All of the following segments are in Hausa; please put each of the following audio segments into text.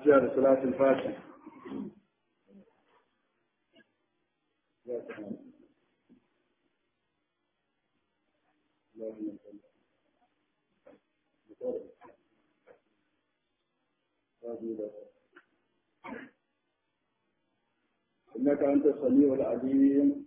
fatiha da salatul fatiha إنك أنت السميع العليم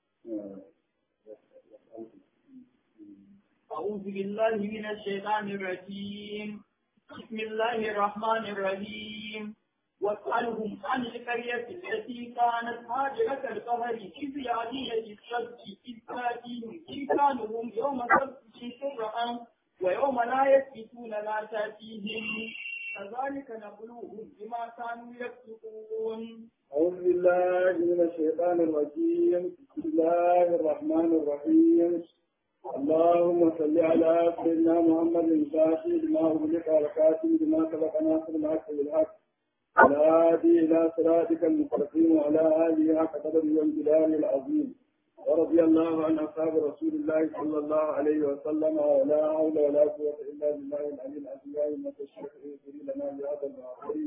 أعوذ بالله من الشيطان الرجيم بسم الله الرحمن الرحيم واسألهم عن القرية التي كانت هاجرة القمر إذ يعدين السبت إذ تأتيهم إنسانهم يوم سبتهم شرعا ويوم لا يسبتون لا تأتيهم كذلك نبلوهم بما كانوا يفسقون أعوذ بالله من الشيطان الرجيم بسم الله الرحمن الرحيم اللهم صل على سيدنا محمد الفاتح لما أغلق والكاتب لما سبق ناصر الحق بالحق والهادي إلى صراطك المستقيم وعلى آله حق قدره والجلال العظيم ورضي الله عن أصحاب رسول الله صلى الله عليه وسلم ولا حول ولا قوة إلا بالله العلي العظيم يا أمة الشيخ اغفر لنا بهذا المعصية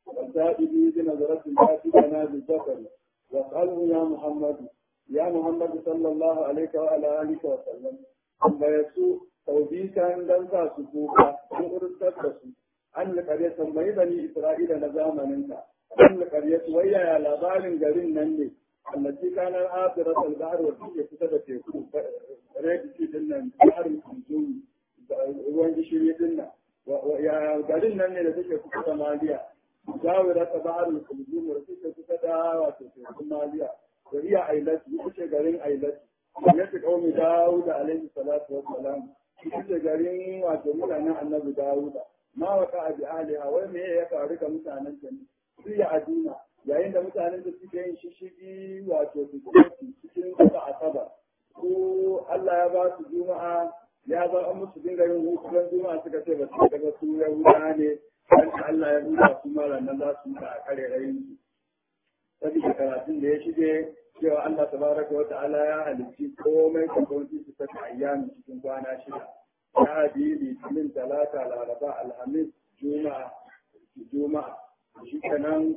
والتائب بنظرة الكاتبنا بالذكر واسأله يا محمد يا محمد صلى الله عليه وعلى آله وسلم أما يسوء توبيكا دنسا سكوكا أن أرسل an alƙarya tambayi bani Isra'ila na zamaninka, an alƙarya wayya ya labarin garin nan ne, allaci kanar asirar al-bahar wa suke kusa da teku, redisi din nan, baharin kunzumi, ruwan gishiri din nan, ya garin nan ne da suke kusa da Maliya, zawira ta baharin kunzumi da suke kusa da wato tekun Maliya, da iya ailati, ita ce garin ailati, ya ce ƙaumi Dawuda alaihi salatu wa salam, ita ce garin wato mutanen annabi Dawuda. ma waka a bi'aliha wai me ya faru ga mutanen ta ne su ya adina yayin da mutanen da suke yin shishigi wato su cikin kasa asaba ko Allah ya ba su juma'a ya za an musu dinga yin hutunan juma'a suka ce ba su daga su yahuda ne dan Allah ya huta su mara nan za su a kare rayin su saboda karatun da ya shige cewa Allah tabaraka wa ta'ala ya halicci komai da kwanci su ta ayyami cikin kwana shida Lahadi, Litinin, Talata, Laraba, Alhamis, Juma'a, Juma'a. Shi kenan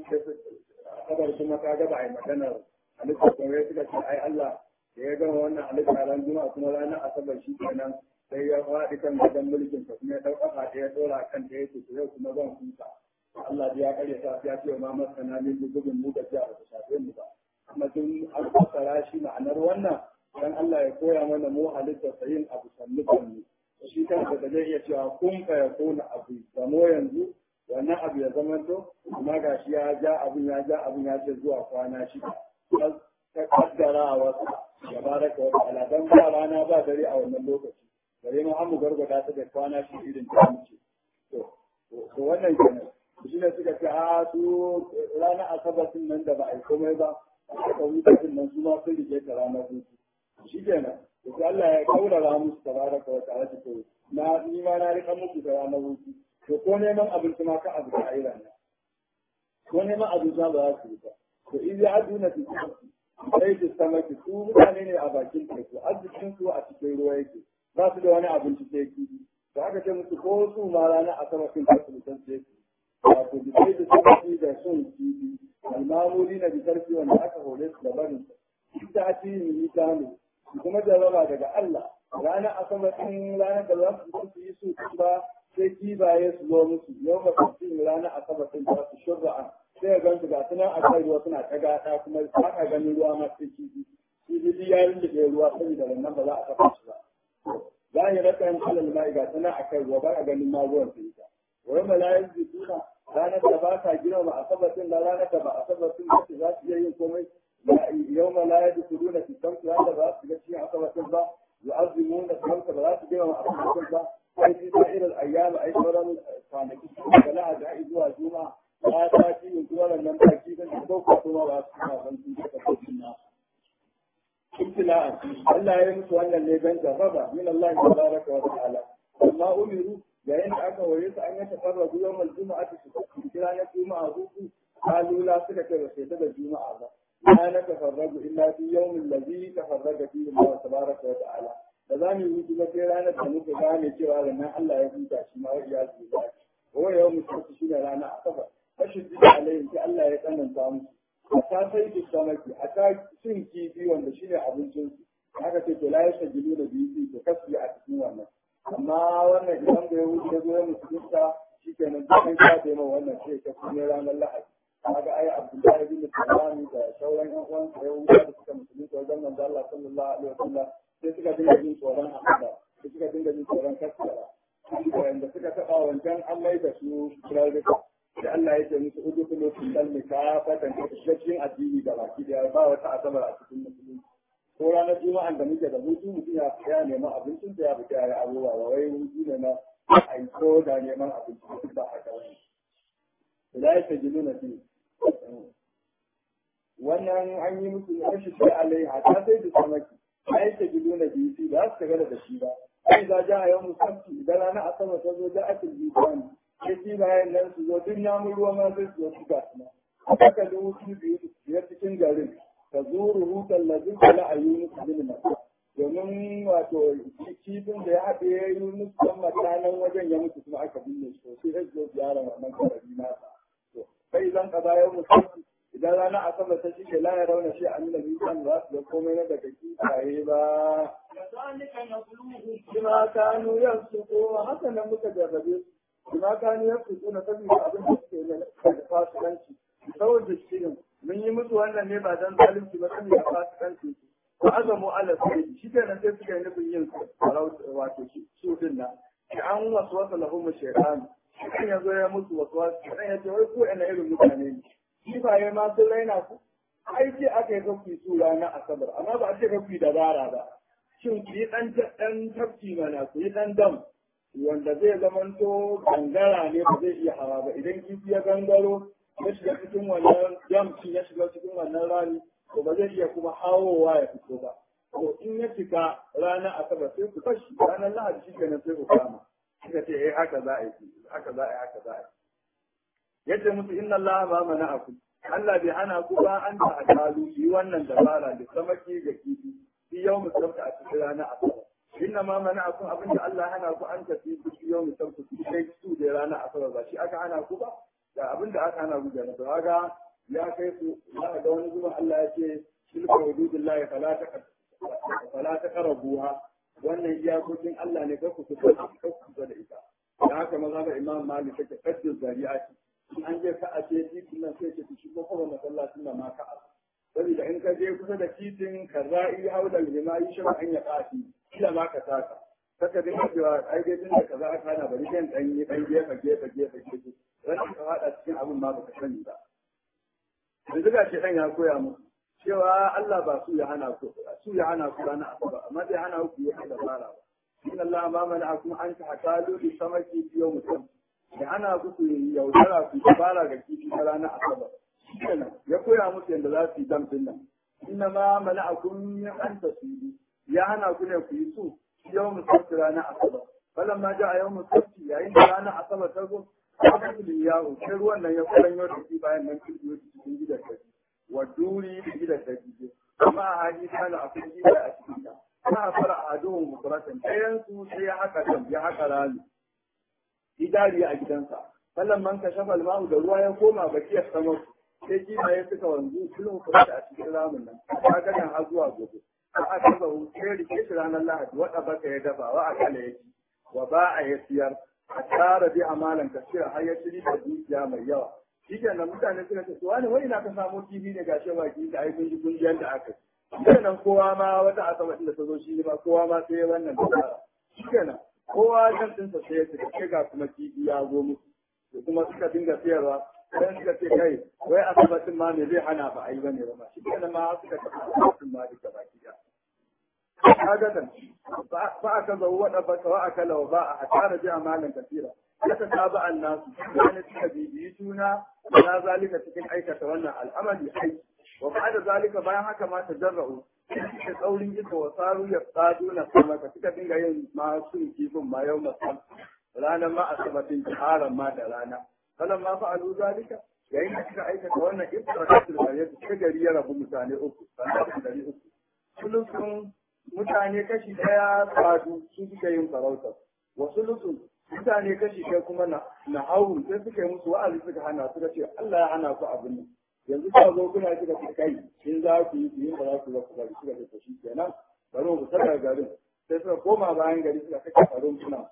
kabar kuma ka gaba a yi maganar halittar kuma ya suka ce ai Allah da ya gama wannan halittar ran Juma'a kuma ranar Asabar shi kenan sai ya faɗi kan gadon mulkin sa kuma ya ɗau ƙafa ɗaya ɗora kan ɗaya ce yau kuma zan kusa. Allah ya karya ta ya ce ma masana min gudun mu da jiya ba ta shafe mu ba. Amma tun an fassara shi ma'anar wannan dan Allah ya koya mana mu halittar sa yin abu sannu sannu. shi kansa da zai iya cewa kun ka ya kona abu zamo yanzu wannan abu ya zama to amma ga shi ya ja abun ya ja abun ya ce zuwa kwana shida ta kaddara a wasu ya baraka wata ala dan ba rana ba dare a wannan lokaci gare mu an mu gargada ta da kwana shi irin ta muke to to wannan kenan shi ne suka ce a su ranar asabar din nan da ba a yi komai ba aka wuce din nan su ma sun rike ta ranar hutu shi kenan to Allah ya kaurara musu tabaraka wa ta'ala to na ni ma na rika muku da ranar hutu to ko neman abinci ma ka abu da aira ne ko neman abinci ba za su yi ba to in ya aduna fi sai su sama ki su mutane ne a bakin teku arzikin su a cikin ruwa yake ba su da wani abinci sai kifi to aka ce musu ko su ma ranar asabar sun kasu mutan sai wato bi sai da sabaki da son kifi almamuri na bitarki wanda aka hore su da barin ita a cikin mitano kuma jarraba daga Allah ranar asabar ɗin ranar da za su su yi su ba sai kibaye su zo musu yau ba su cin ranar asabar ɗin za su shurra'a sai ya gansu ga sunan a kai ruwa suna ta gada kuma ba ka ganin ruwa ma sai kibi kibi ya rinda ruwa saboda wannan ba za a taɓa shi ba za a yi rasa yin alal ma'i ga sunan a kai ruwa ba a ganin ma ruwan sai ta wani malayin zituna ranar da ba ka girma asabar ɗin da ranar da ba asabar ɗin da za su iya yin komai يوم لا يدخلون في الشمس هذا بقى في شيء عصبة كذا يعظمون الشمس بلا تجمع عصبة كذا أي في سائر الأيام أي مرة كان فلا أدعي زوا جمعة لا تأتي من دول لم تأتي من فوق ثم بأسماء من تلك الناس ابتلاء الله يمس أن اللي بين جربا من الله تبارك وتعالى وما أمروا لأن أكا وريس أن يتفرقوا يوم الجمعة في كلا الجمعة قالوا لا سلك وسيدة الجمعة لا نتفرج إلا في يوم الذي تفرج فيه الله تبارك وتعالى فذا من يوجد في رانا تنوك غاني cewa ranar Allah ya huta shi ma ya zuwa wa yau mutum shi ne rana asabar shiddi alayhi sai Allah ya tsananta musu a ta sai da samaki a ta cin kifi wanda shine abincin su haka ce to la yashajilu da biyu to kasu a cikin wannan amma wannan idan da ya wuce ya zo ya musulunta shikenan duk an kaɗe ma wannan sai ta kuma ranar lahadi kaga ai Abdullahi bin Salam da sauran ƴan uwan sa ya wuce da suka musulunta wajen manzo Allah sallallahu alaihi wasallam sai suka dinga jin tsoron haka sai suka dinga jin tsoron kasara wanda suka taɓa wancan an mai da su kirarruka da Allah ya ce musu udu kulo sun dalmi ka fatan ka cikin addini da baki da ba wata asabar a cikin musulunci ko ranar juma'an da muke da hutu mutum ya ya neman abincin da ya fita ya yi abubuwa ba wai hutu ne na aiko da neman abinci ba haka wani da ya ce gilu na biyu wannan an yi musu rashi sai alai hata sai da samaki ya ce gilu na biyu ba su tagada da shi ba sai za ja a yau musamman idan rana asabar ta zo da ake jibani sai shi bayan nan su zo duk namun ruwa ma zai su zo su gasu na haka da wuce biyu biyar cikin garin ka zuru hutan lazin kala a yunus bin mata domin wato kifin da ya haɗe ya yi yunus don mata nan wajen ya mutu kuma aka binne shi sai ya zo ziyara wannan kabari nasa to kai zan ka bayan musamman idan rana asabar ta shige la ya rauna shi an nabi kan za su ga komai na daga kifaye ba كذلك نبلوهم bima kanu yansuku haka nan muka jarrabe su bima kanu yansuku na saboda abin da suke na da fasikanci saboda shirin mun yi musu wannan ne ba dan zalunci ba saboda fasikanci ba azamu ala sai shi kenan sai suka yi nufin yin wato su din nan shi an wasu wasu lahum shaytan shi ya zo ya musu wasu wasu shaytan ya ce wai ko ina irin mutane ne shi ba ya ma sun raina ku ai ce aka yi kafi su ranar asabar amma ba a ce kafi dabara ba shin ku yi ɗan ɗan tafki mana ku yi ɗan dam wanda zai zamanto gangara ne ba zai iya hawa ba idan kifi ya gangaro ya shiga cikin wannan dam shi ya shiga cikin wannan rami to ba zai iya kuma hawowa ya fito ba to in ya cika ranar asabar sai ku kashi ranar lahadi shi kenan sai ku kama suka ce eh haka za a yi haka za a yi haka za a yi yace musu inna allaha ma mana'akum Allah bai hana ku ba an ta akalu yi wannan dabara da samaki da kifi fi yau musabta a cikin ranar asabar inna ma mana akun abin da Allah hana ku an tafi ku fi yau musabta ku kai su da ranar asabar ba shi aka hana ku ba da abin da aka hana ku da na ga ya kai ku za ga wani zuwa Allah ya ce tilka hududillahi fala ta fala ta qarabuha wannan iyakokin Allah ne kar ku kusa kar ku kusa da ita da haka maza ga Imam Malik take kaddin zari'ati in an je ka a ce titin nan sai ce shi ko kuma masallacin nan ma ka a saboda in ka je kusa da titin ka za'i haula lima yi shi an ya kafi kila ma ka taka saka din cewa ai dai tunda kaza aka hana bari dan dan yi dan gefe gefe gefe gefe ran ka hada cikin abin ma baka sani ba yanzu ga shi dan ya koya mu cewa Allah ba su ya hana ku su ya hana ku rana asaba amma bai hana ku yi dabara ba in Allah ma mana akum an ta hatalu bi samaki fi yawm mutum da ana ku ku yaudara ku dabara ga kifi ta rana asaba kenan ya koya musu yadda za su yi damfin nan inna ma mana akun min an tasiru ya hana ku ne ku yi su yau musabti rana asaba falan ma ja a yau musabti yayin da rana asaba ta zo aka tuli yawo sai ruwan nan ya kuran yau da shi bayan nan kin yi cikin gidan ta wa duri da gidan ta ji amma a haji kana akwai gida a cikin ta ana fara a aduhun mukuratan ɗayan su sai ya haka dam ya haka rami idari a gidansa falan man ka shafa almahu da ruwa ya koma bakiyar samar sai kimaye suka wanzu kullum kuma a cikin ramin nan ta ganin har zuwa gobe a aka zahu sai rike shi ranar lahadi wada baka ya dafa wa akala ya ci wa ba a ya siyar a tara bi amalan kasira har ya shiri da dukiya mai yawa shi kenan mutane suka ce wani wani na ka samo kifi ne gashi ba kifi da ai kun ji kungiyar da aka yi kenan kowa ma wata asaba da ta zo shi ne ma kowa ma sai wannan da tsara shi kenan kowa kan dinsa sai ya ce sai ga kuma kifi ya zo musu kuma suka dinga siyarwa sai suka ce kai wai asibitin ma me zai hana ba a yi bane ba shi kenan ma suka ce asibitin ma duka baki da kaga nan fa aka zo wada ba wa aka lawa ba a tara bi amalan kasira aka saba annasu wani suka bibiyi juna na zalika cikin aikata wannan al'amari ai wa ba'da zalika bayan haka ma tajarra'u suka tsaurin ita wa saru ya tsado na sama ka suka dinga yin masu kifin ma yau masal ranar ma asibitin haram ma da rana فلما فعلوا ذلك yayin da suka aikata wannan ifratatul qaryat ta gari ya rabu mutane uku sannan gari uku sulusun mutane kashi daya sadu su suka yin farauta wa sulusun mutane kashi ɗaya kuma na na hau sai suka yi musu wa'azi suka hana suka ce Allah ya hana ku abin nan yanzu ka zo kuna suka ce kai in za ku yi ku yi ba za ku za ku bari suka ce to shi kenan bari mu fita daga garin sai suka koma bayan gari suka kake farin suna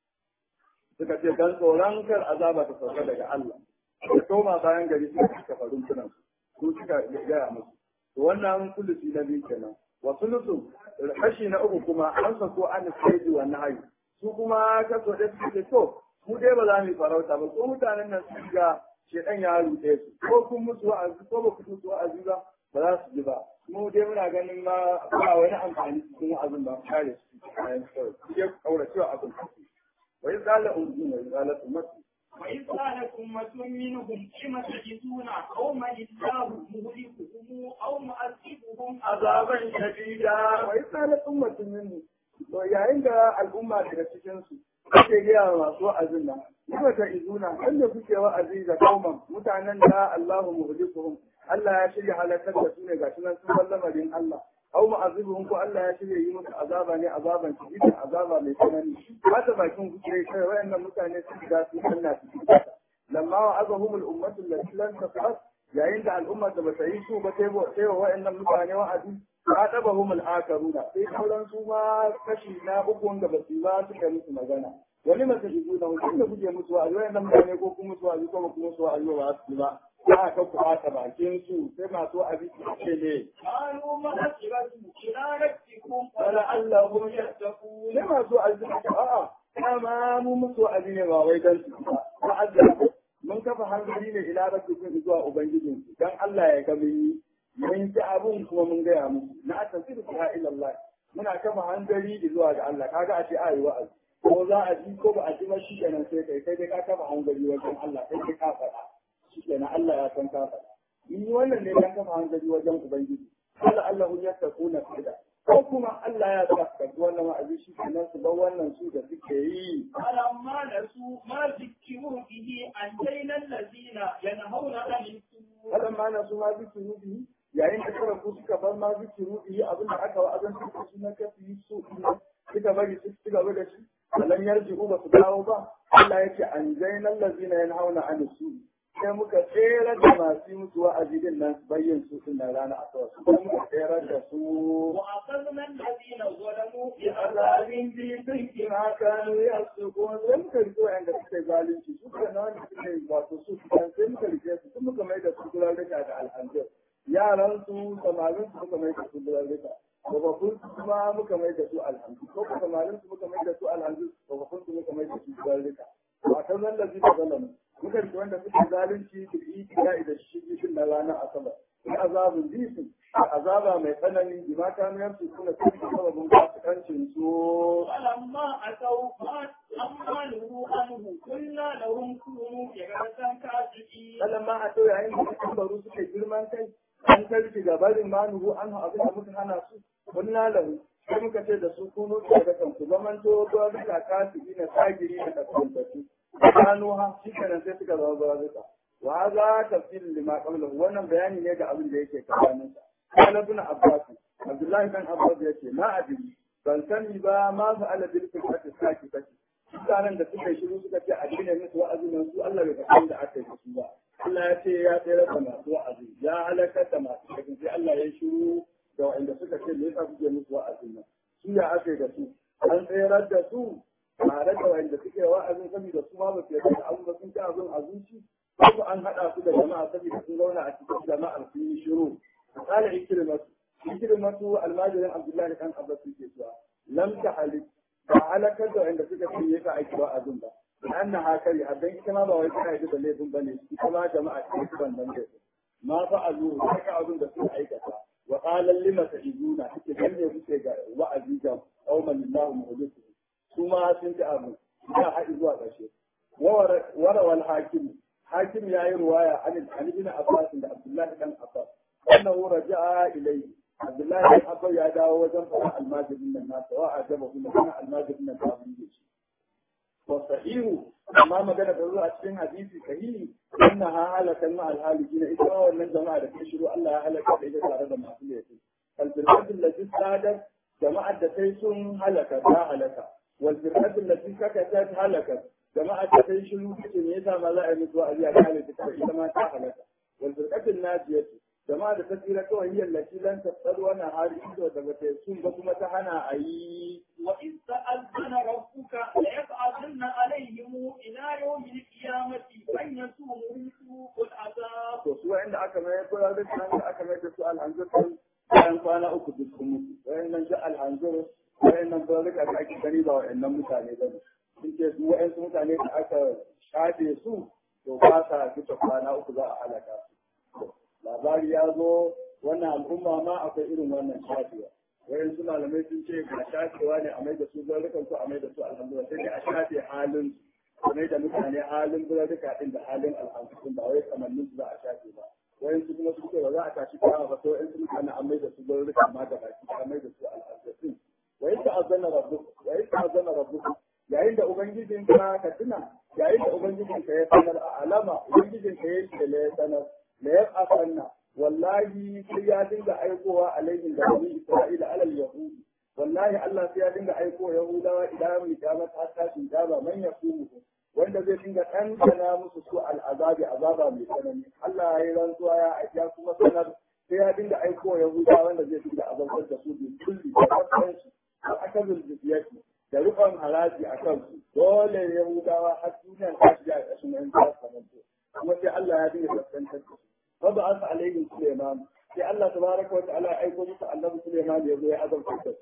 suka ce dan tsoron kar azaba ta sauka daga Allah suka koma bayan gari suka kake farin suna su suka gaya musu to wannan sulusi na biyu kenan wa sulusu kashi na uku kuma an sako an sai wa nahayi su kuma kaso da suke to mu dai ba za mu yi farauta ba ko mutanen nan su ga shedan ya rute su ko kun musu wa'azi ko ba ku musu wa'azi ba ba za su ji ba mu dai muna ganin ma ba wani amfani cikin wa'azin ba kare su kayan kawai su je kaura cewa abin wa yi tsala umma wa yi tsala ummatu وإذ قالت أمة منهم لم تجدون قوما الله مهلكهم أو مؤذبهم عذابا شديدا wa yi tsala ummatu minhu to yayin da al'umma daga cikin su ake gaya wa masu wa'azin nan kuma ta izuna wanda kuke wa'azi da kauman mutanen da Allahu muhlikuhum Allah ya shirya halakar da su ne ga shi nan sun bar lamarin Allah aw ma'azibuhum ko Allah ya shirya yi musu azaba ne azaban shididin azaba mai tsanani haka bakin kuke kai wayannan mutane sun shiga su Allah su shiga lamma wa'azahum al-ummatu allati lam tasab yayin da al'umma da bata yi su ba sai wa wayannan mutane wa'azi فعاتبهم الآخرون sai sauran su ma kashi na uku wanda ba su ba suka musu magana wani mace shigo da mutum da kuke musu wa'azi wani nan mutane ko kuma musu wa'azi ko kuma musu wa'azi ba su ba za ka ku ɓata bakin su sai masu wa'azi su ce ne قالوا مغفرة إلى ربكم ولعلهم يتقون sai masu wa'azi su ce a'a dama mu musu wa'azi ne ba wai dan su ba wa'azi mun kafa hankali ne ila rabbikum zuwa ubangijinku dan Allah ya ga mun yi mun ji abun kuma mun gaya musu na tafsiru ta ila Allah muna kafa hanzari zuwa ga Allah kaga a ce a yi wa'azi ko za a ji ko ba a ji ba shi kenan sai kai kai dai ka kafa hanzari wajen Allah kai kai ka faɗa shi kenan Allah ya san ka faɗa in yi wannan ne dan kafa hanzari wajen ubangiji Allah Allah ya takuna fida ko kuma Allah ya sa ka wannan wa'azi shi kenan su bar wannan su da suke yi فلما نسوا ما ذكروا به أنجينا الذين ينهون عن السوء falamma na su ma zikiru bihi yayin da kara ku suka bar ma zikiru bihi abin da aka wa'azan su su na kafi su suka bari su ci gaba da shi alam yarji'u ba su dawo ba Allah yake an zainal lazina yanhauna an su sai muka tsere da masu mutu wa'azi din nan bayyin su din nan rana asawa su sai muka tsere da su وأخذنا الذين ظلموا azabin bi sun ma kanu yasukun sai muka rike wa'anda suke zalunci su ka na wanda suke wato su sai muka rike su sun muka mai da su gulalika da alhamdulillah yaran su samarin su muka mai da su gulalika babakun su kuma muka mai da su alhamdulillah ko kuma samarin su muka mai da su alhamdulillah babakun su muka mai da su gulalika ba ta zalla zai da zalamu muka rike wanda suke zalunci da yi da shi na ranar asabar in azabun bisu azaba mai tsanani bima kanu yansu kuna cikin sababin fasikancin su فلما أتوا ما أما نهوا عنه قلنا لهم كونوا قردة خاسئين sannan ma a to yayin da suka baro suka girman kai an karfi gabarin manuhu an abin da muka hana su kunna lahu sai muka ce da su kuno daga kan ku zaman to to duka kasiri na sagiri da kasantatu kanu ha shi kenan sai suka zama zuwa duka wa hadha tafsir lima qablahu wannan bayani ne ga abin da yake tsakanin sa kana ibn abbas abdullahi dan abbas yace ma adri ban sani ba ma fa ala bil fitrati saki saki mutanen da suka yi shiru suka ce addinin musu wa'azin nan su Allah bai kasan da aka yi su ba Allah ya ce ya tsere da masu wa'azi ya halakar da masu kakin sai Allah ya shiru da wa'anda suka ce me yasa kuke musu wa'azin nan su ya aka yi da su an tserar da su tare da wa'anda suke wa'azin saboda su ma ba su yarda da abu ba sun ci abin a zuci ko an haɗa su da jama'a saboda sun zauna a cikin jama'ar sun yi shiru misali ikrimatu ikrimatu almajirin abdullahi kan abbas yake cewa lam tahalik ba halakar da wanda suka ce yasa aiki wa'azin ba an na hakari a dan ita ma ba wai tana yi da laifin ba ne ita ma jama'a ce su ban nan laifin ma fa azu haka abin da suka aikata wa qala lima ta'izuna take dan ne kuke ga wa'azi ga qauman lillahi muhlisu su ma sun ci abu ya haɗi zuwa ƙarshe wara wal hakim hakim yayi ruwaya an an ibn abbas da abdullahi dan abbas annahu raja'a ilayhi abdullahi dan abbas ya dawo wajen fara almajirin nan nasa wa ajaba kuma kana almajirin nan ta bude shi wa sahihu amma magana da zuwa cikin hadisi sahihi anna ha halakan ma alhalikina ita ma wannan jama'a da ke shiru Allah ya halaka da ita tare da masu laifi alfirqatul lati sadat jama'ar da sai sun halaka ta halaka wal firqatul lati sakatat halakat jama'a ta kai shiru kace me yasa ma za a yi musu wa'azi a kare ta kawai ita ma ta halaka wal firqatin najiyatu jama'a da ta tsira kawai hiyar lati lan tasal wani hari ido da bata sun ba kuma ta hana a yi وإذ تأذن ربك ليبعثن عليهم إلى يوم القيامة من يسومهم سوء العذاب to su wa'anda aka mai kula da kan da aka mai da su alhanzur sun bayan kwana uku duk sun mutu wa'annan shi alhanzur wa'annan ba rika da ake gani ba wa'annan mutane ba ne sun ce su wa'ansu mutane da aka shafe su to ba sa fita kwana uku za a halaka su labari ya zo wannan al'umma ma akwai irin wannan shafewa wayan su malamai sun ce ga shafewa ne a mai da su zarrukan su a mai da su alhamdulillah sai dai a shafe halin su mai da mutane halin zarruka din da halin alhamdulillah ba wai kamannin su za a shafe ba wayan su kuma su ce ba za a tashi kama ba to yan su mutane an mai da su zarruka ma da baki a mai da su alhamdulillah wayan ta azana rabbuka wayan ta azana rabbuka yayin da ubangijin ka ka tuna yayin da ubangijin ka ya sanar a alama ubangijin ka ya ce ya sanar la yaqasanna wallahi sai ya dinga aikowa alaihim da bani isra'ila alal yahudi wallahi Allah sai ya dinga aiko yahudawa idan mu kiyama ta tashi dama man yakumu wanda zai dinga ɗanɗana musu su al'azabi azaba mai tsanani Allah ya yi rantsuwa ya aika kuma sanar sai ya dinga aiko yahudawa wanda zai dinga azabtar da su bi kulli da kafansu a akazul jizyati da rufan haraji a kansu dole yahudawa har duniya ta shiga a ƙarshen yan kasuwanci kuma sai Allah ya dinga kaskantar da su فبعث عليهم سليمان في الله تبارك وتعالى أيكم الله سليمان يقول يا أدم كتب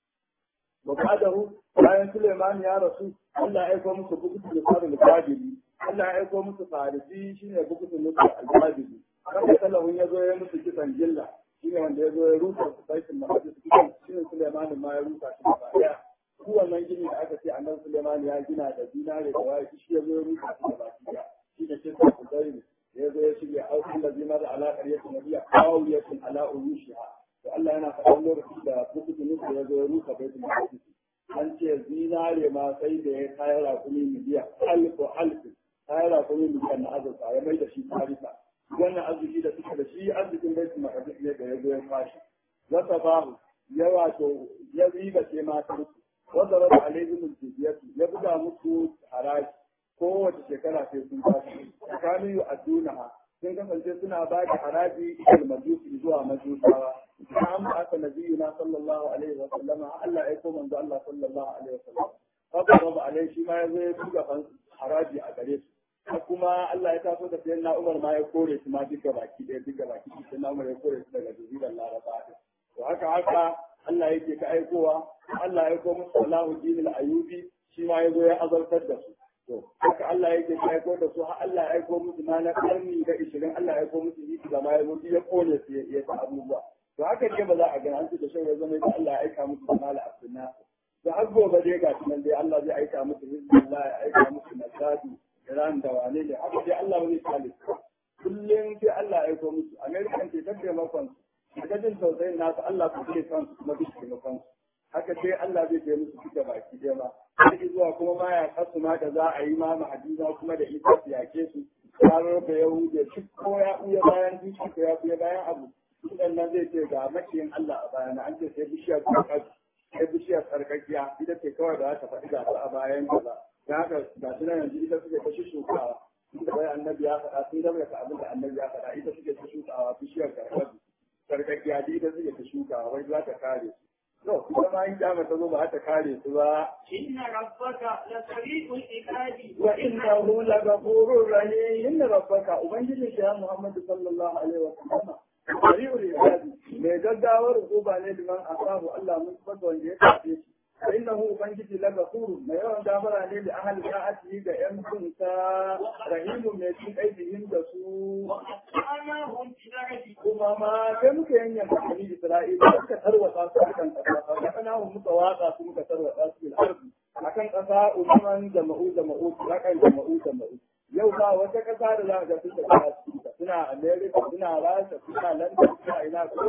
وبعده bayan Suleiman ya rasu Allah ya aiko musu bukutu da tsarin al-Qadiri Allah ya aiko musu farisi shine bukutu musu al-Qadiri wanda sallahu ya zo ya musu kisan jilla shine wanda ya zo ya rusa baitul maqdis kisan shine Suleiman ma ya rusa shi gaba daya ku wannan gini da aka ce annabi Suleiman ya gina da dinare da waya shi ya zo ya rusa shi gaba daya shine kisan Qudayr ya zo ya shirya aukin da zimar ala ƙaryatin nabiya kawiyatin ala urushiha to Allah yana faɗan lokaci da bukutu nufi ya zo ya rusa baitul maqdis an ce zinare ma sai da ya kayar rakumi miliyan alfu alfu kayar rakumi miliyan na azurfa ya mai da shi tarika wannan arziki da suka da shi arzikin baitul maqdis ne da ya zo ya fashi wata babu ya wato ya riba ce matar su wanda raba alaihim jiziyatu ya buga musu haraji kowace shekara sai sun tashi tsakanin yu addunaha sun kasance suna ba da haraji ilal majusi zuwa majusawa na an ba aka nabiyuna sallallahu alaihi wa sallam Allah ya ko manzo Allah sallallahu alaihi wa sallam haka babu alai shi ma ya zo ya buga haraji a gare su kuma Allah ya taso da sayan Umar ma ya kore su ma duka baki ɗaya duka baki sai na Umar ya kore su daga jazirar Laraba to haka haka Allah yake ka aikowa Allah ya aiko musu Allahu dinil ayubi shi ma ya zo ya azartar da su to haka Allah yake aiko da su har Allah ya aiko musu ma na karni da 20 Allah ya aiko musu yi da ma ya zo ya kone su ya ta abubuwa to haka ne ba za a gani an ce da shi ya zama da Allah ya aika musu mala abdunna to har gobe dai ga nan dai Allah zai aika musu hizbullah ya aika musu nasadu Iran da wane ne haka dai Allah ba zai kale su kullum sai Allah ya aiko musu American ce ta taimakon su daga jin tausayin nasu Allah ku ce kansu kuma duk taimakon su haka sai Allah zai kai musu duka baki ɗaya ma har zuwa kuma ma ya kasu ma da za a yi ma mahadiza kuma da isa su yake su har da yahuda shi ko ya ɓuya bayan dushi ko ya ɓuya bayan abu sudan nan zai ce ga makiyin Allah a bayana an ce sai bishiyar tsarkaki sai bishiyar tsarkakiya ita ce kawai da za ta faɗi gasa a bayan ta ba da haka ga su nan yanzu ita suke ta shukawa inda bai annabi ya faɗa sun gaba da abin da annabi ya faɗa ita suke ta shukawa bishiyar tsarkaki tsarkakiya ita suke ta shukawa wai za ta kare su No, kuma ma in kyama ta zo ba ta kare su ba. Inna rabbaka la sari'ul iqabi Wa innahu la ghafurur rahim. Inna rabbaka ubangiji ya Muhammadu sallallahu alaihi wa sallam. Sari'ul iqabi mai gaggawar hukuma ne liman asabu Allah mun fada wanda ya tafi shi. Wa innahu ubangiji la ghafurur mai yawan gafara ne da ahli sa'ati ga yan kunta rahimu mai cin aibihim da su. وأتبعناهم في الأرض kuma ma sai muka yanyan bani Isra'ila suka tarwata su akan ƙasa fa kana mu muka watsa su muka tarwata su bil ardi akan ƙasa umman da ma'u da ma'u rakan da ma'u da ma'u yau ba wata ƙasa da za ga suka ta su suna America suna Rasha suna London suna ina ko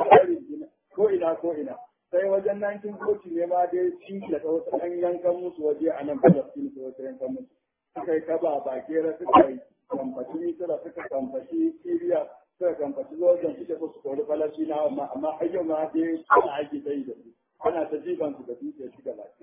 ina ko ina ko ina sai wajen 1940 ne ma dai cinki da wasu ɗan yankan musu waje a nan Palestine su wasu yankan musu suka yi kaba bakera suka yi kamfashi Misira suka kamfashi Syria suka kamfaci lokacin suke so su kori falasina amma amma har yau ma dai ana aiki ta yi da su ana ta jiban su da dutse shi gaba gida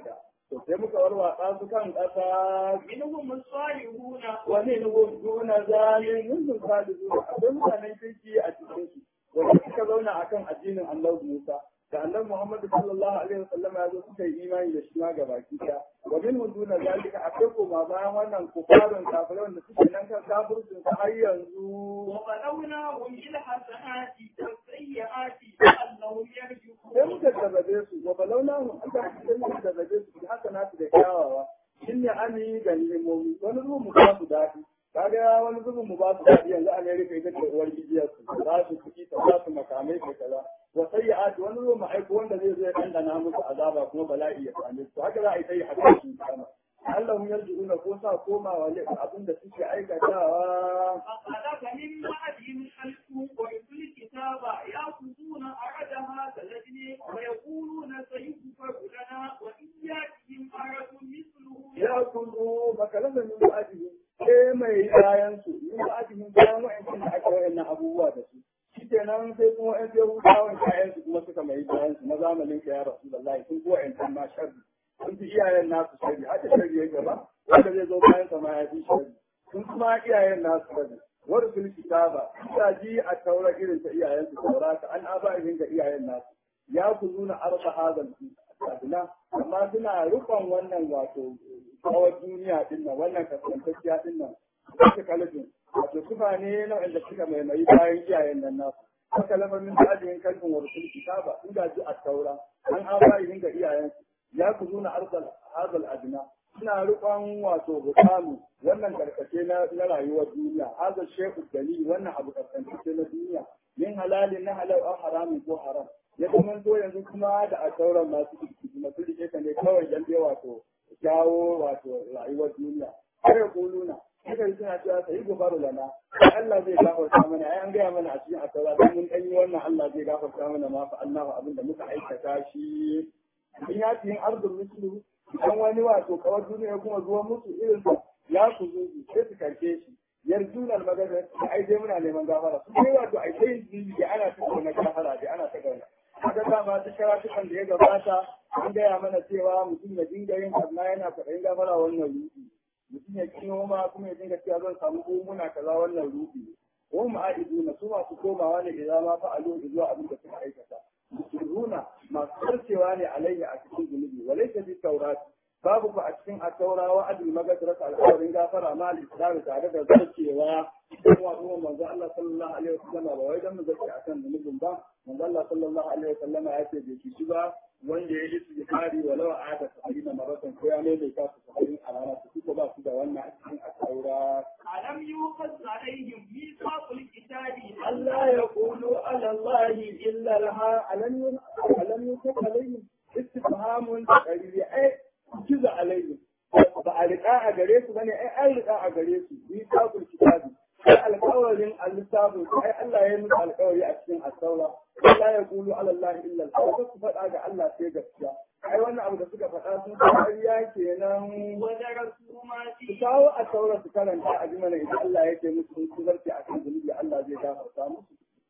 to sai muka warwatsa su kan ƙasa منهم الصالحون wani nuhun duna zalin nunzun salisu akwai mutanen kirki a cikin su wanda suka zauna akan addinin Allah Musa da annabi Muhammad sallallahu alaihi wasallam ya zo suka yi imani da shi ma gabaki daya wa minhum duna zalika akwai koma bayan wannan kufarin kafirai wanda suke nan kan kafircin su har yanzu وبلوناهم بالحسنات والسيئات لعلهم sai يرجعون muka jarrabe su wa balauna mu an ta sai muka jarrabe su da haka nasu da kyawawa shin ne ami ga limomi wani zuwa mu ba su daɗi kaga wani zuwa mu ba su daɗi yanzu Amerika ita ce uwar gijiyar su za su kuɗi ta za su makamai ta kaza wa sayyi'ati wani zuwa mu aiko wanda zai zo ya dandana musu azaba kuma bala'i ya same su haka za a yi ta yi haka su kama Allah mun yarjuuna ko sa komawa ne abin da suke aikatawa فخلف من بعدهم خلف ورثوا الكتاب يأخذون أرد هذا الذي ويقولون سيغفر لنا وإن يأتهم أرد مثله ya kullu makalasa min ba'dihi sai mai bayan su min ba'dihi bayan wa'ancin da aka wayannan abubuwa da su shikenan sai kuma wa'an sai hutawan kayan su kuma suka mai bayan su na zamanin ka ya rasulullahi sun ko wa'ancin ma sharri sun fi iyayen nasu sharri haka sharri ya gaba wanda zai zo bayan sa ma ya fi sharri sun kuma iyayen nasu sharri wani sun kitaba ta ji a taura irin ta iyayen su taurata an abahin ga iyayen nasu ya kuluna arba hadal adina amma suna rufan wannan wato kawar duniya din nan wannan kasantacciya din nan suka kalifin wato sufa ne na wanda suka maimayi bayan iyayen nan nasu haka lamarin da ajiyar kalfin wa rusul kitaba in ga ji a taura an abayin ga iyayen ya ku zuna arzal hazal adina suna rufan wato hutamu wannan karkace na na rayuwar duniya hazal shehu dalil wannan abu kasantacce na duniya min halalin na halal au haramin ko haram ya zama to yanzu kuma da a sauran masu masu rike ka ne kawai dan dai wato jawo wato rayuwar duniya sai ya kuluna haka suna cewa sai gobaru lana Allah zai gafarta mana ai an gaya mana a cikin asaura dan mun dan yi wannan Allah zai gafarta mana ma fa Allahu abinda muka aikata shi in ya yin ardul mislu idan wani wato kawar duniya kuma zuwa musu irin sa ya ku zuzu sai su karke shi yarjunan magana ai dai muna neman gafara su kai wato ai sai yin da ana ta na gafara da ana ta gauna kaga dama duk karatukan da ya gabata an gaya mana cewa mutum ya dinga yin karna yana kwaɗayin gafara wannan rufi mutum ya kino ma kuma ya dinga cewa zan samu gomuna kaza wannan rufi ko ma'aidu na su masu komawa ne idan ma fa'alu zuwa abin da suka aikata musuluna masu karcewa ne alayhi a cikin zunubi walaysa bi taurati babu ku a cikin attaura wa adil magasrat alƙawarin gafara ma al-islam tare da zarcewa kuma kuma manzo Allah sallallahu alaihi wasallam ba wai dan mu zace akan zunubin ba manzo Allah sallallahu alaihi wasallam ya ce bai ci ba wanda ya yi istighfari walau a da sabina maratan ko ya mai ka su sabin a rana su ko ba su da wannan a cikin attaura ألم يوقظ عليهم ميثاق الكتاب Allah ya qulu ala Allah illa laha alam alam yusuf alaihim istifhamun qariri ai kiza alaihim ba a riƙa a gare su bane ai an riƙa a gare su ni tabul kitabi sai alƙawarin al-littafin ai Allah ya yi musu alƙawari a cikin as-saura Allah ya qulu ala Allah illa al su faɗa ga Allah sai gaskiya ai wannan abu da suka faɗa sun ƙarya kenan ودرسوا ما su فيه kawo a saura su karanta a ji mana idan Allah ya ce musu sun su zarce a kan zunubi Allah zai gafarta musu.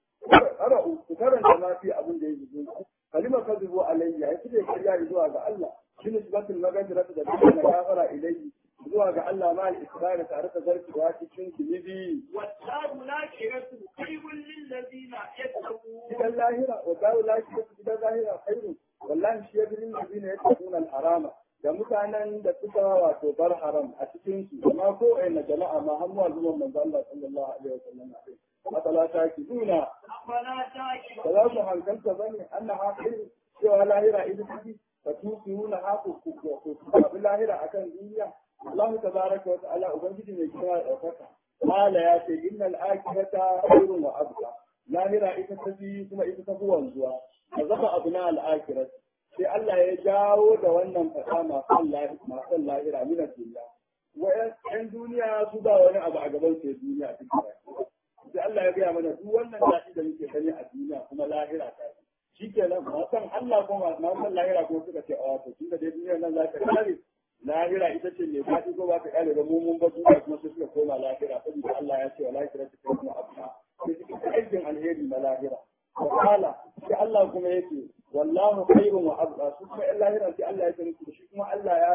Qara'u su karanta ma fi abin da ya ji kalima kadhubu alayya ya kike kariya zuwa ga Allah shi ne sifatul magadira da duk na gafara ilayhi zuwa ga Allah ma al-israr tare da zarcewa cikin zunubi والدار الآخرة خير للذين يتقون gidan lahira wa dawo lafiya gidan lahira khairu wallahi shi ya bi ladina yattaquna al-harama da mutanen da suka wato bar haram a cikin su amma ko na jama'a ma har zuwa zuwan manzo Allah sallallahu alaihi wasallam matsala ta ki duna أفلا ba تعقلون za su hankalta bane annaha khairu cewa lahira ita take fa tusiruna haku ku ku ku lahira akan duniya Allah tabaraka wa ta'ala ubangiji ne kira daukaka mala ya ce innal akhirata khairun wa abqa lahira ita tafi kuma ita tafi wanzuwa a zama abu na al'akirat sai Allah ya jawo da wannan fasa masu lahira masu lahira mina duniya wa'yan duniya su ba wani abu a gaban sai duniya a cikin rayuwa sai Allah ya gaya mana duk wannan daɗi da muke gani a duniya kuma lahira ta shi kenan masan Allah ko masan lahira ko suka ce a wato tun da dai duniyar nan za ta kare lahira ita ce mai daɗi ko ba ta kare ba mu mun ba duniya kuma sai suka koma lahira saboda Allah ya ce wa lahira ta kai kuma abuna sai suka ta aikin alheri na lahira wa kala sai Allah kuma yake wallahu khairun wa abqa su kuma in lahira sai Allah ya ce musu shi kuma Allah ya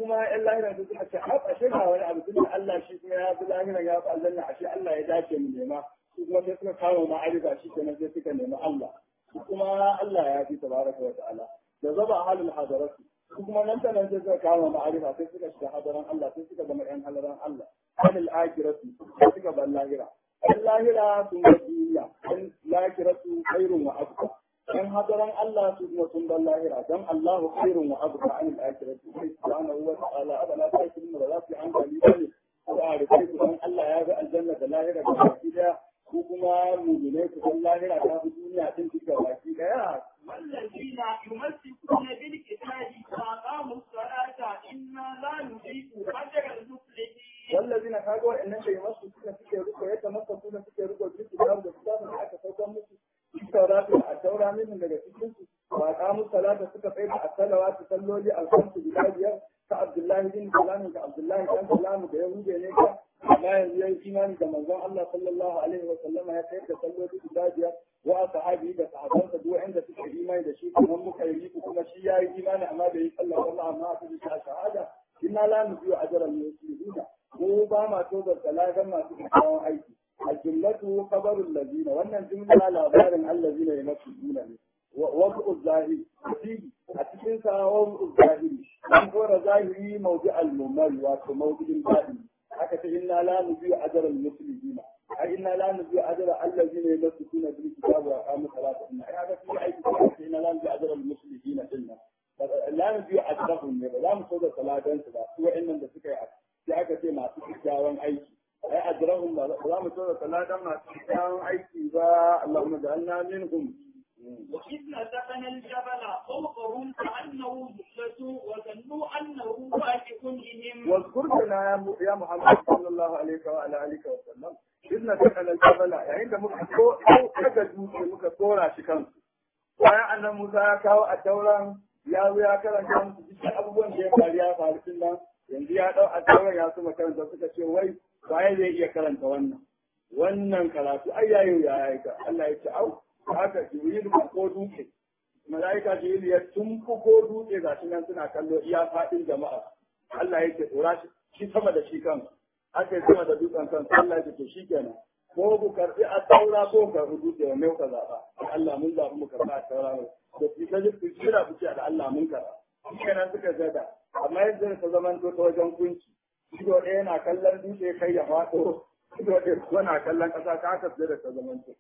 kuma yan lahiran su suka ce a ashe ga wani abu tunda Allah shi kuma ya fi lahiran ya fi aljanna ashe Allah ya dace mu nema su kuma sai suka kama ma'arifa shi kenan sai suka nemi Allah su kuma Allah ya fi tabaraka wa ta'ala da zaba halin hadaratu su kuma nan da nan sai suka kama ma'arifa sai suka shiga hadaran Allah sai suka zama yan hadaran Allah halil akiratu sai suka ban lahira yan lahira sun ga duniya yan lakiratu khairun wa abqa yan hadaran Allah su kuma sun ban lahira dan Allahu khairun wa abqa an al-akhirati sai subhanahu wa ta'ala abana ta kin da za su an gani ne ko a rufe ku dan Allah ya ga aljanna da lahira da baki daya ko kuma mu'mine ku dan lahira ta fi duniya din duka baki daya والذين يمسكون بالكتاب وأقاموا الصلاة إنا لا نضيع أجر المفلحين والذين كانوا wa'annan da masu suka suke ruko ya tamassa suna suke ruko duk da da kitabun da aka saukar musu tauratu a taura min daga cikin su wa qamu salata suka tsaya a salawatu salloli al-khamsu guda biyar ta Abdullahi bin Salam da Abdullahi dan Salam da Yahude ne ka amma yanzu yayi imani da manzon Allah sallallahu alaihi wa sallama ya tsaya da salloli guda biyar wa sahabi da sahabansa duk inda suka imani da shi kuma muka yi kuma shi yayi imani amma bai yi sallah wallahi amma aka ji shahada inna la nubiyu ajral muslimina mu ba ma to da salagan masu kyakkyawan aiki الجملة خبر الذين وأن الجملة لابار الذين يمثلون وضع الظاهر فيه أتكنسا وضع الظاهر أنظر ظاهري موضع الممل وموضع الباطن حتى إنا لا نبيع أجر المسلمين أي إنا لا نبيع أجر الذين يمسكون بالكتاب وأقاموا الصلاة هذا في أي كتاب إنا لا نبيع أجر المسلمين إلا لا نبيع أجرهم لا نصود صلاة سوى إن نسكي sai aka ce masu kyakkyawan aiki ai ajrahum ba za mu tsora taladan masu kyakkyawan aiki ba Allahumma ja'alna minhum وإذ نتقنا الجبل فوقهم كأنه ذلة وظنوا أنه واقف بهم واذكر لنا يا محمد صلى الله عليه وعلى آله وسلم إذ نتقنا الجبل يعني da muka ko aka dutse muka tsora shi kansu bayan annan Musa ya kawo a tauran ya zo ya karanta musu duk abubuwan da ya faru ya faru din nan yanzu ya dau a tauran ya su makaranta suka ce wai waye zai iya karanta wannan wannan karatu ai yayi ya yi ka Allah ya ce au haka jibril ko dutse malaika jibril ya tumfu ko dutse ga nan suna kallo iya fadin jama'a Allah ya ce tsora shi sama da shi kan aka yi sama da dutsen kan Allah ya ce to shikenan ko ku karbi a taura ko ka rubuce wa mai ka zaba Allah mun zabi mu karba a taura da shi kaje ku kira ku ce da Allah mun karba kenan suka gada amma yanzu ta zaman to ta wajen kunci ido ɗaya yana kallon dutse kai ya faɗo ido ɗaya kuma na kallon ƙasa ka haka da ta zaman to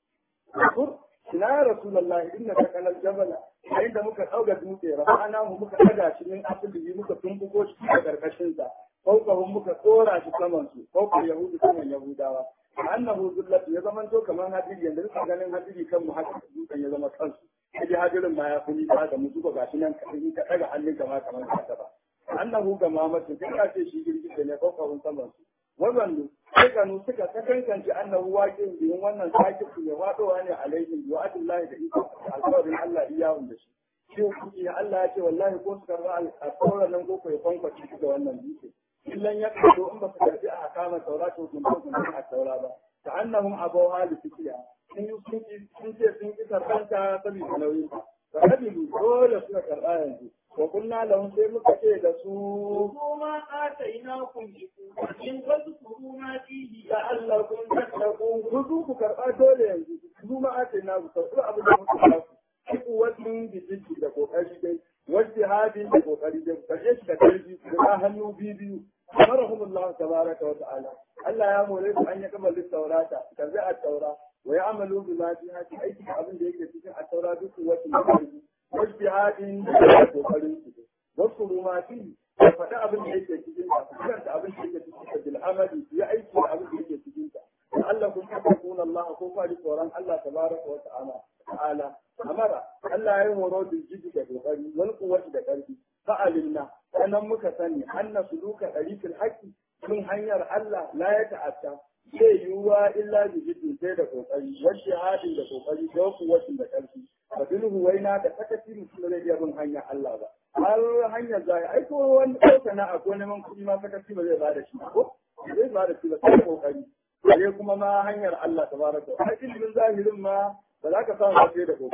ina ya rasulullahi inna ka kalal jabala yayin da muka ɗauga dutse rafa'ana mu muka ɗaga shi min asali muka tumbuko shi a ƙarƙashin sa fawqahum muka tsora shi saman su fawqa yahudu saman yahudawa annahu zullatu ya zaman to kamar hadiri yanzu ka ganin hadiri kan mu haka dutsen ya zama kansu kaje hadirin ma ya fi nisa da mu duba gashi nan ka ka ɗaga hannun ka ma kamar haka ba annahu ga mamatu kai ka ce shi girgije ne fawqahum saman su wannan kanu suka ta kankance annahu waƙin biyin wannan sakitu ya faɗowa ne alaihim wa adillahi da iko alƙawarin Allah iyawun da shi shi kuke Allah ya ce wallahi ko su karba alƙawarin nan ko ya kwankwace shi da wannan dutse illan ya kaso in ba su karbi a kama taura to sun ba sun a taura ba ta annahum abawa li fikiya sun yi sun sun ce sun ki karbanta saboda nauyin ta kabilu dole suka karba yanzu wa kunna lahum sai muka ce da su خذوا ما آتيناكم بقوة واذكروا ما فيه la'allakum tattaqun kuzu ku karba dole yanzu kuzu ma ake na ku karba abin da muka ba ku ku wajen bijiji da kokari dai wajen hadin da kokari dai kaje shi da karfi da hannu biyu amarahumullah tabaraka wa ta'ala Allah ya more su an ya kama littaurata kaza a taura wa ya'malu bi ma fiha aiki da abin da yake cikin a taura duk wajen karfi wajen hadin da kokarin su wasu rumati da faɗi abin da yake cikin ta karanta abin da yake cikin ta bil amali ya aiki da abin da yake cikin ta da Allah kun tabbun Allah ko fari tsoron Allah tabaraka wa ta'ala ta'ala amara Allah ya horo da jiji da kokari wal quwwati da karfi fa'alinna sanan muka sani anna suluka dariqil haqqi kun hanyar Allah la ya ta'atta zai yiwuwa illa bi jiddi sai da kokari wa shahadin da kokari da kuwatin da karfi fa bilhu waina da sakaci mutum zai iya bin hanyar Allah ba har hanyar zai ai ko wani ko sana'a ko neman kuɗi ma sakaci ba zai ba da shi ko zai ba da shi ba sai kokari sai kuma ma hanyar Allah tabaraka har ilimin zahirin ma ba za ka samu sai da kokari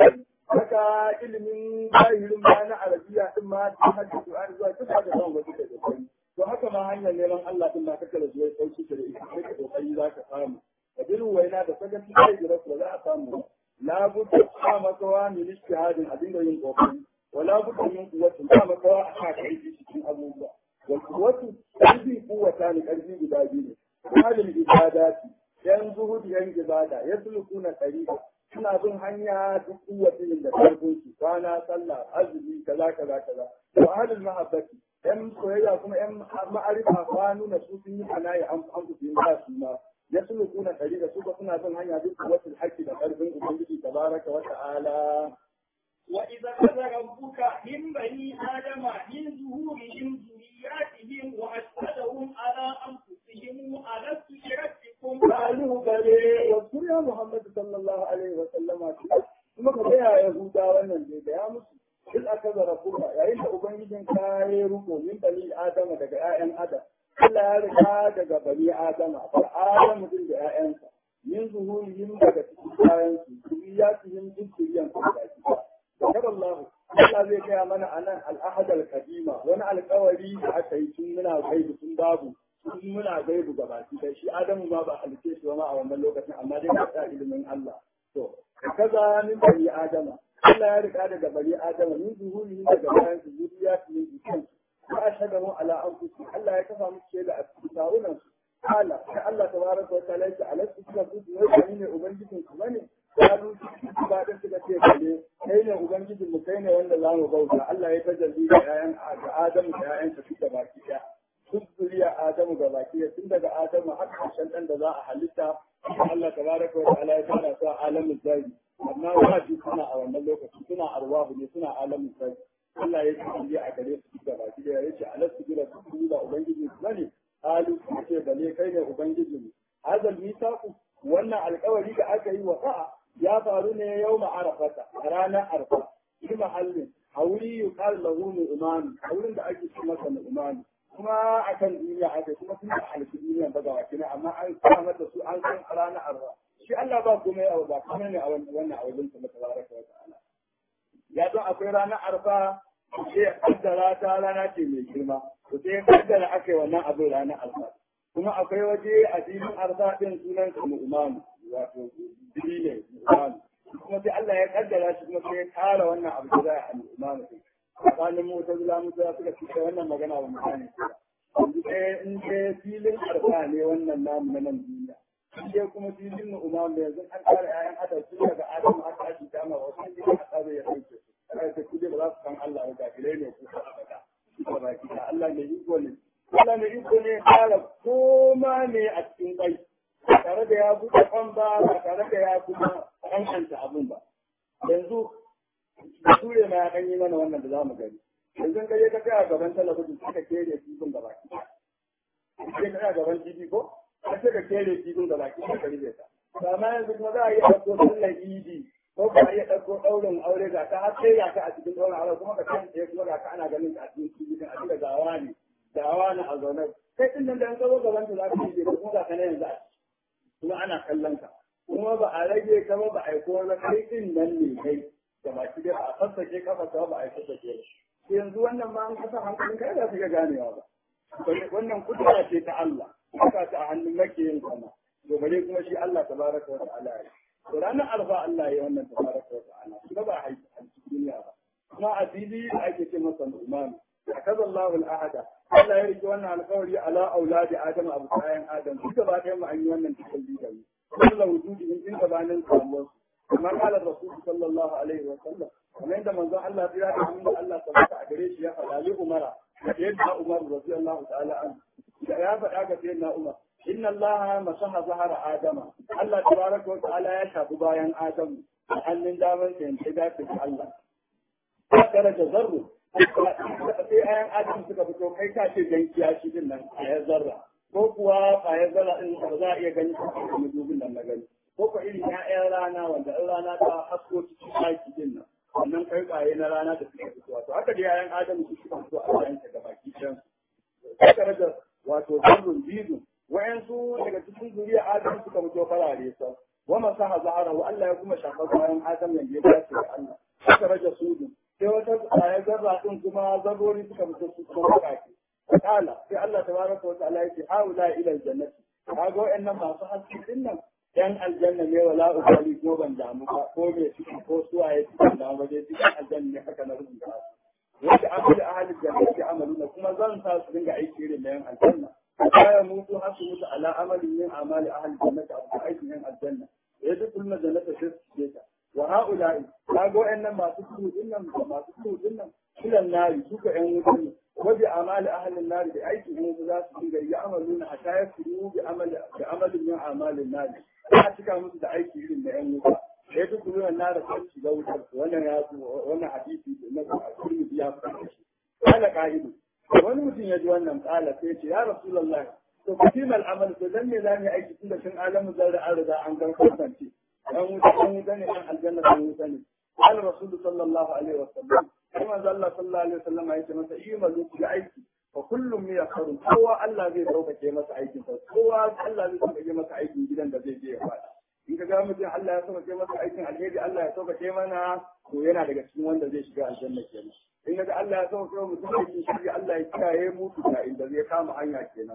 haka ilimin zahirin ma na arabiya din ma ta hajji Qur'ani zuwa duk da zan wasu da kokari to haka ma hanyar neman Allah din ma kake da zuwa sauki da ita sai ka kokari za ka samu da biru waina da sagaci sai da rasu za a samu la budda ka makawa min ijtihadin abin da yin kokari wala budda min quwwatin ka makawa a ka kai cikin abubuwa wal quwwatu karfi quwwata ne karfi guda biyu ne halin ibadati yan zuhudi yan ibada yaslukuna tariqa suna bin hanya duk kuwatin da karfin su kwana sallah azumi kaza kaza kaza wa ahlul mahabbati yan soyayya kuma yan ma'arifa fa nuna su sun yi kanayi an an su yin ba su ma ya sulu kuna kari da su ba suna bin hanya duk kuwatin haƙƙi da karfin ubangiji tabaraka wa ta'ala وإذا أخذ ربك من بني آدم من ظهورهم ذرياتهم وأشهدهم على أنفسهم ألست بربكم قالوا بلى واذكر يا محمد صلى الله عليه وسلم kuma ka gaya yahuda wannan zai gaya musu duk aka zara kuma yayin da ubangijin ka ya ruko min bani adama daga 'ya'yan adam Allah ya riga daga bani adama fa adamu din da 'ya'yansa min zuhurihim daga cikin bayan su zuriyatihim duk zuriyan su da shi Zakar Allah Allah zai gaya mana anan al-ahad al-qadima wani alƙawari da aka yi tun muna gaibu tun babu tun muna gaibu gabaki da shi Adamu ma ba halice shi ba ma a wannan lokacin amma dai ka ilimin Allah to kaza min bani adama Allah ya rika daga bani adama min zuhuri daga bayan su zuriya su yin jikin ba a shaga mu ala anfusi Allah ya kafa musu shaida a cikin tawunan su kala sai Allah tabaraka wa ta'ala ya alastu kuma su wai ne ubangijin ku bane kalu ba da suka ce bane kai ne ubangijin mu kai ne wanda za mu bauta Allah ya tajalli da ƴaƴan da Adamu da ƴaƴan sa duka baki ɗaya duk zuriya Adamu ga baki ɗaya tun daga Adamu har ƙarshen ɗan da za a halitta Allah tabaraka wa ta'ala ya tara su a alamin zari amma wajibi suna a wannan lokaci suna arwahu ne suna alamin zari Allah ya tajalli a gare su duka baki ɗaya yace alastu bi rabbikum da ubangijin ku bane qalu ce bale kai ne ubangijin mu hadal misaqu wannan alƙawari da aka yi wa sa'a ya faru ne yau ma'arafata a ranar arfa shi mahallin a wuri yi kar lahu nu'umani a wurin da ake ce masa nu'umani kuma a kan duniya ake kuma sun da halittu duniya ba ga wakilai amma an sa mata su an san a ranar arfa shi Allah ba kuma ya ba kuma ne a wannan a wajen sa tabaraka wa ta'ala ya don akwai ranar arfa sai ya kaddara ta rana ce mai girma to sai ya kaddara aka yi wannan abin ranar arfa kuma akwai waje a filin arfa din sunan sa nu'umani wato jini ne imanu kuma sai Allah ya kaddara shi kuma sai ya kara wannan abu da za a imanu din tsakanin mu ta zula mu za suka cika wannan magana wa mutane yanzu ɗaya in dai filin arfa ne wannan namu na nan duniya in dai kuma filin na umar da yanzu an kara ƴaƴan adam su daga adam har ta shi kama wasu ne a tsare ya ɗauke su kada ta kuje ba za su san Allah ba gafilai ne ko ta abada ba baki da Allah ne iko ne Allah ne iko ne ya kara koma ne a cikin kai ba tare da ya buɗe kan ba ba tare da ya kuma kankanta abin ba yanzu da ture ma ya ɗan yi mana wannan da za mu gani yanzu ka je ka kai a gaban talabijin sai ka kere kifin da baki sai ka kai a gaban tv ko ka ce ka kere kifin da baki ka ribe ta amma yanzu kuma za a iya ɗauko sallar idi ko ba a iya ɗauko ɗaurin aure ga ta har sai ga ka a cikin ɗaurin aure kuma ka kan tsaye kuma ga ka ana ganin ka a cikin tv a cikin gawa ne gawa ne a zaune kai ɗin nan da an zo gaban ta za ka yi kuma ga ka na yanzu a kuma ana kallon ka kuma ba a rage ka ba ba a yi kowa kai din nan ne kai da baki dai a sassake kafa ta ba a yi sassake ba yanzu wannan ma an kasa hankalin kai za su ga ganewa ba wannan kudura ce ta Allah haka ta a hannun makiyin sama to bare kuma shi Allah tabaraka wa ta'ala ya to ranar alfa Allah ya wannan tabaraka wa ta'ala kuma ba a haifi duniya ba kuma a fili ake ce masa umman akaza Allahu al-ahada Allah ya rike wannan alƙawari ala auladi Adam abu kayan Adam duka ba ɗaya mu an yi wannan cikin bidan kullu wujudi in in gabanin samuwar kamar qala rasul sallallahu alaihi wa sallam kamar yadda manzon Allah ya da mun Allah tabbata a gare shi ya faɗa li Umar da yadda Umar radiyallahu ta'ala an da ya faɗa ga sayyidina Umar inna Allah masaha zahara Adama Allah tabaraka wa ta'ala ya shafi bayan Adam a hannun damar sa yanke dace Allah ya daraja zarru sai ayan adam suka fito kai ka ce dan kiyashi din nan a ya zarra ko kuwa a ya zarra din ba za a iya gani ko kuma dubin nan na gani ko ko irin ƴaƴan rana wanda in rana ta hasko cikin ɗaki din nan wannan kai ƙwaye na rana da suka fito wato haka dai ayan adam su suka fito a bayan ta gabaki ɗayan suka rage wato zarrun bizu wa'yansu daga cikin zuriya adam suka fito farare sa wa masaha zahara wa Allah ya kuma shafa bayan adam yanzu ya dace da Allah aka rage sudu sai wata kwaya zarra din kuma zarrori suka fito su kuma bakake kala sai Allah tabaraka wa ta'ala ya ce haula ila aljannati kaga wa'annan masu haske din nan yan aljanna ne wala ubali ko ban damu ba ko me ciki ko suwaye cikin damu ba dai cikin aljanna ne haka na rubuta wanda amali ahli jannati amaluna kuma zan sa su dinga aiki irin da yan aljanna kaya mutu har su mutu ala amalin min amali ahli jannati a aikin yan aljanna ya duk kullu jannata sai su ce ta wa haula'i kaga wa'annan masu tuhu din nan masu tuhu din nan kilan nari suka yan wuta ne wa bi amali ahli nari da aikin yan wuta za su dinga yi amaluna hatta ya furu bi amali bi amalin min amalin nari a cika musu da aiki irin da yan wuta sai duk kullu na da sai shiga wutar wannan ya wannan hadisi na Tirmidhi ya fara shi kala qa'idu wani mutum ya ji wannan kala sai ce ya rasulullah to kitima al'amal to dan me za mu aiki tunda tun alamu zarra an riga an gan kasance dan wuta dan wuta ne dan aljanna dan wuta ne qala rasul sallallahu alaihi wasallam kuma Allah sallallahu alaihi wasallam ya ce masa imalu ku aiki fa kullum ya kharu kowa Allah zai sauƙaƙe masa aikin sa kowa Allah zai sauƙaƙe masa aikin gidan da zai je ya fada in ka ga mutum Allah ya sauƙaƙe masa aikin alheri Allah ya sauƙaƙe mana to yana daga cikin wanda zai shiga aljanna kenan in ga Allah ya sauƙaƙe mutum aikin shirya Allah ya kiyaye mu da inda zai kama hanya kenan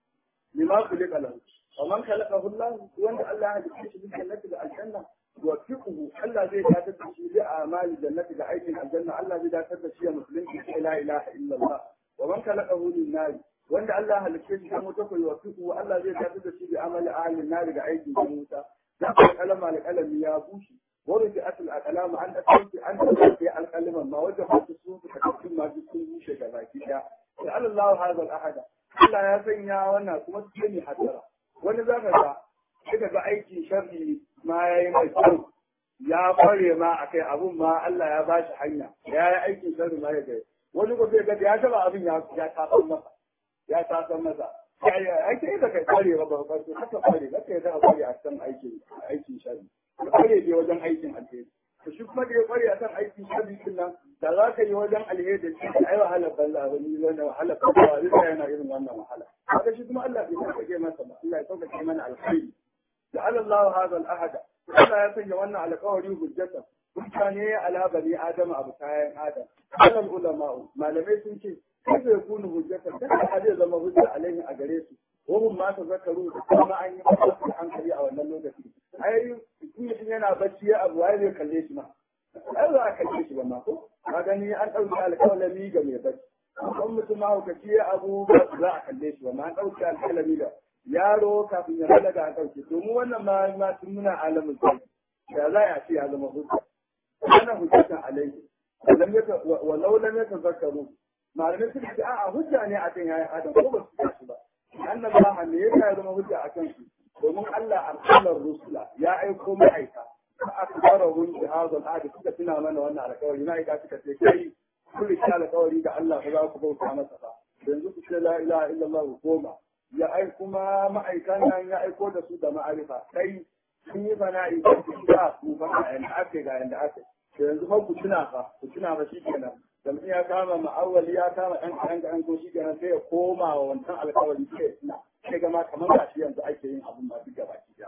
lima kulika lahu wa man khalaqahu Allah wanda Allah ya halitta shi cikin jannati da aljanna wa fiqhu Allah zai datar da shi da amali jannati da aikin aljanna Allah zai datar da shi ya musulunci la ilaha illa Allah wa man khalaqahu lin nar wanda Allah ya halitta shi kuma ta koyi wa fiqhu Allah zai datar da shi da amali ahlin nar da aikin wuta da kalama alqalami ya bushe ورجعت الأقلام عن أتيت أن تأتي الكلمة ما وجهت السوق تكتم ما تكون موشة كذا لعل الله هذا الأحد Allah ya sanya wannan kuma su ne hasara wani zaka ga kika ga aikin sharri ma yayi mai kyau ya kware ma akai abun ma Allah ya ba shi hanya ya yi aikin sharri ma ya ga wani ko sai ga ya taba abin ya ya tasan masa ya tasan masa ai kai da kai kware ba ba ko haka kware ba kai da kware a kan aikin aikin sharri kware je wajen aikin alheri to shi kuma da ya kware a kan aikin sharri din nan da za ka yi wajen alheri da shi ai wahala balla ba ni wannan wahala ba ba zai yana irin wannan wahala haka shi kuma Allah bai sauƙaƙe masa ba Allah ya sauƙaƙe mana alkhairi da Allah hada al-ahada Allah ya sanya wannan alƙawari hujjata mutane ala bani adam abu kayan adam alal ulama malamai sun ce kai zai kunu hujjata kada zai zama hujja alaihi a gare su wahum ma ta zakaru da kuma an yi masa hankali a wannan lokaci ai mutum yana bacci ya abu wai zai kalle shi ma ai za a kalle shi ba ma ko ka gani an ɗauki alƙalami ga mai bacci kan mutum mahaukaci ya abu ba za a kalle shi ba ma an ɗauki alƙalami ga yaro kafin ya balaga an ɗauke to mu wannan ma ma tun muna alamin sai da za a ce ya zama hujja ana hujjatan alaihi lam yaka walau lam yatazakkaru malamai suka ce a'a hujja ne a kan yayin adam ko ba su shi ba annan ba ne ya zama hujja a kan su domin Allah arsalar rusula ya aiko ma'aika akbarahum bi hadha al-ahd suka tuna mana wannan alƙawari na aika suka ce kai kullu shi alƙawari da Allah ba za ku bauta masa ba yanzu ku ce la ilaha illallah goma ya ai kuma ma'aikan nan ya aiko da su da ma'arifa kai sun yi fana'i da su da su fa a yanda ake ga yanda ake to yanzu fa ku tuna fa ku tuna fa shikenan da mutum ya kama ma'awali ya kama ɗan kaɗan kaɗan ko shikenan sai ya koma wa wancan alƙawari sai ya tuna sai gama kamar ba shi yanzu ake yin abun ba duk gaba ki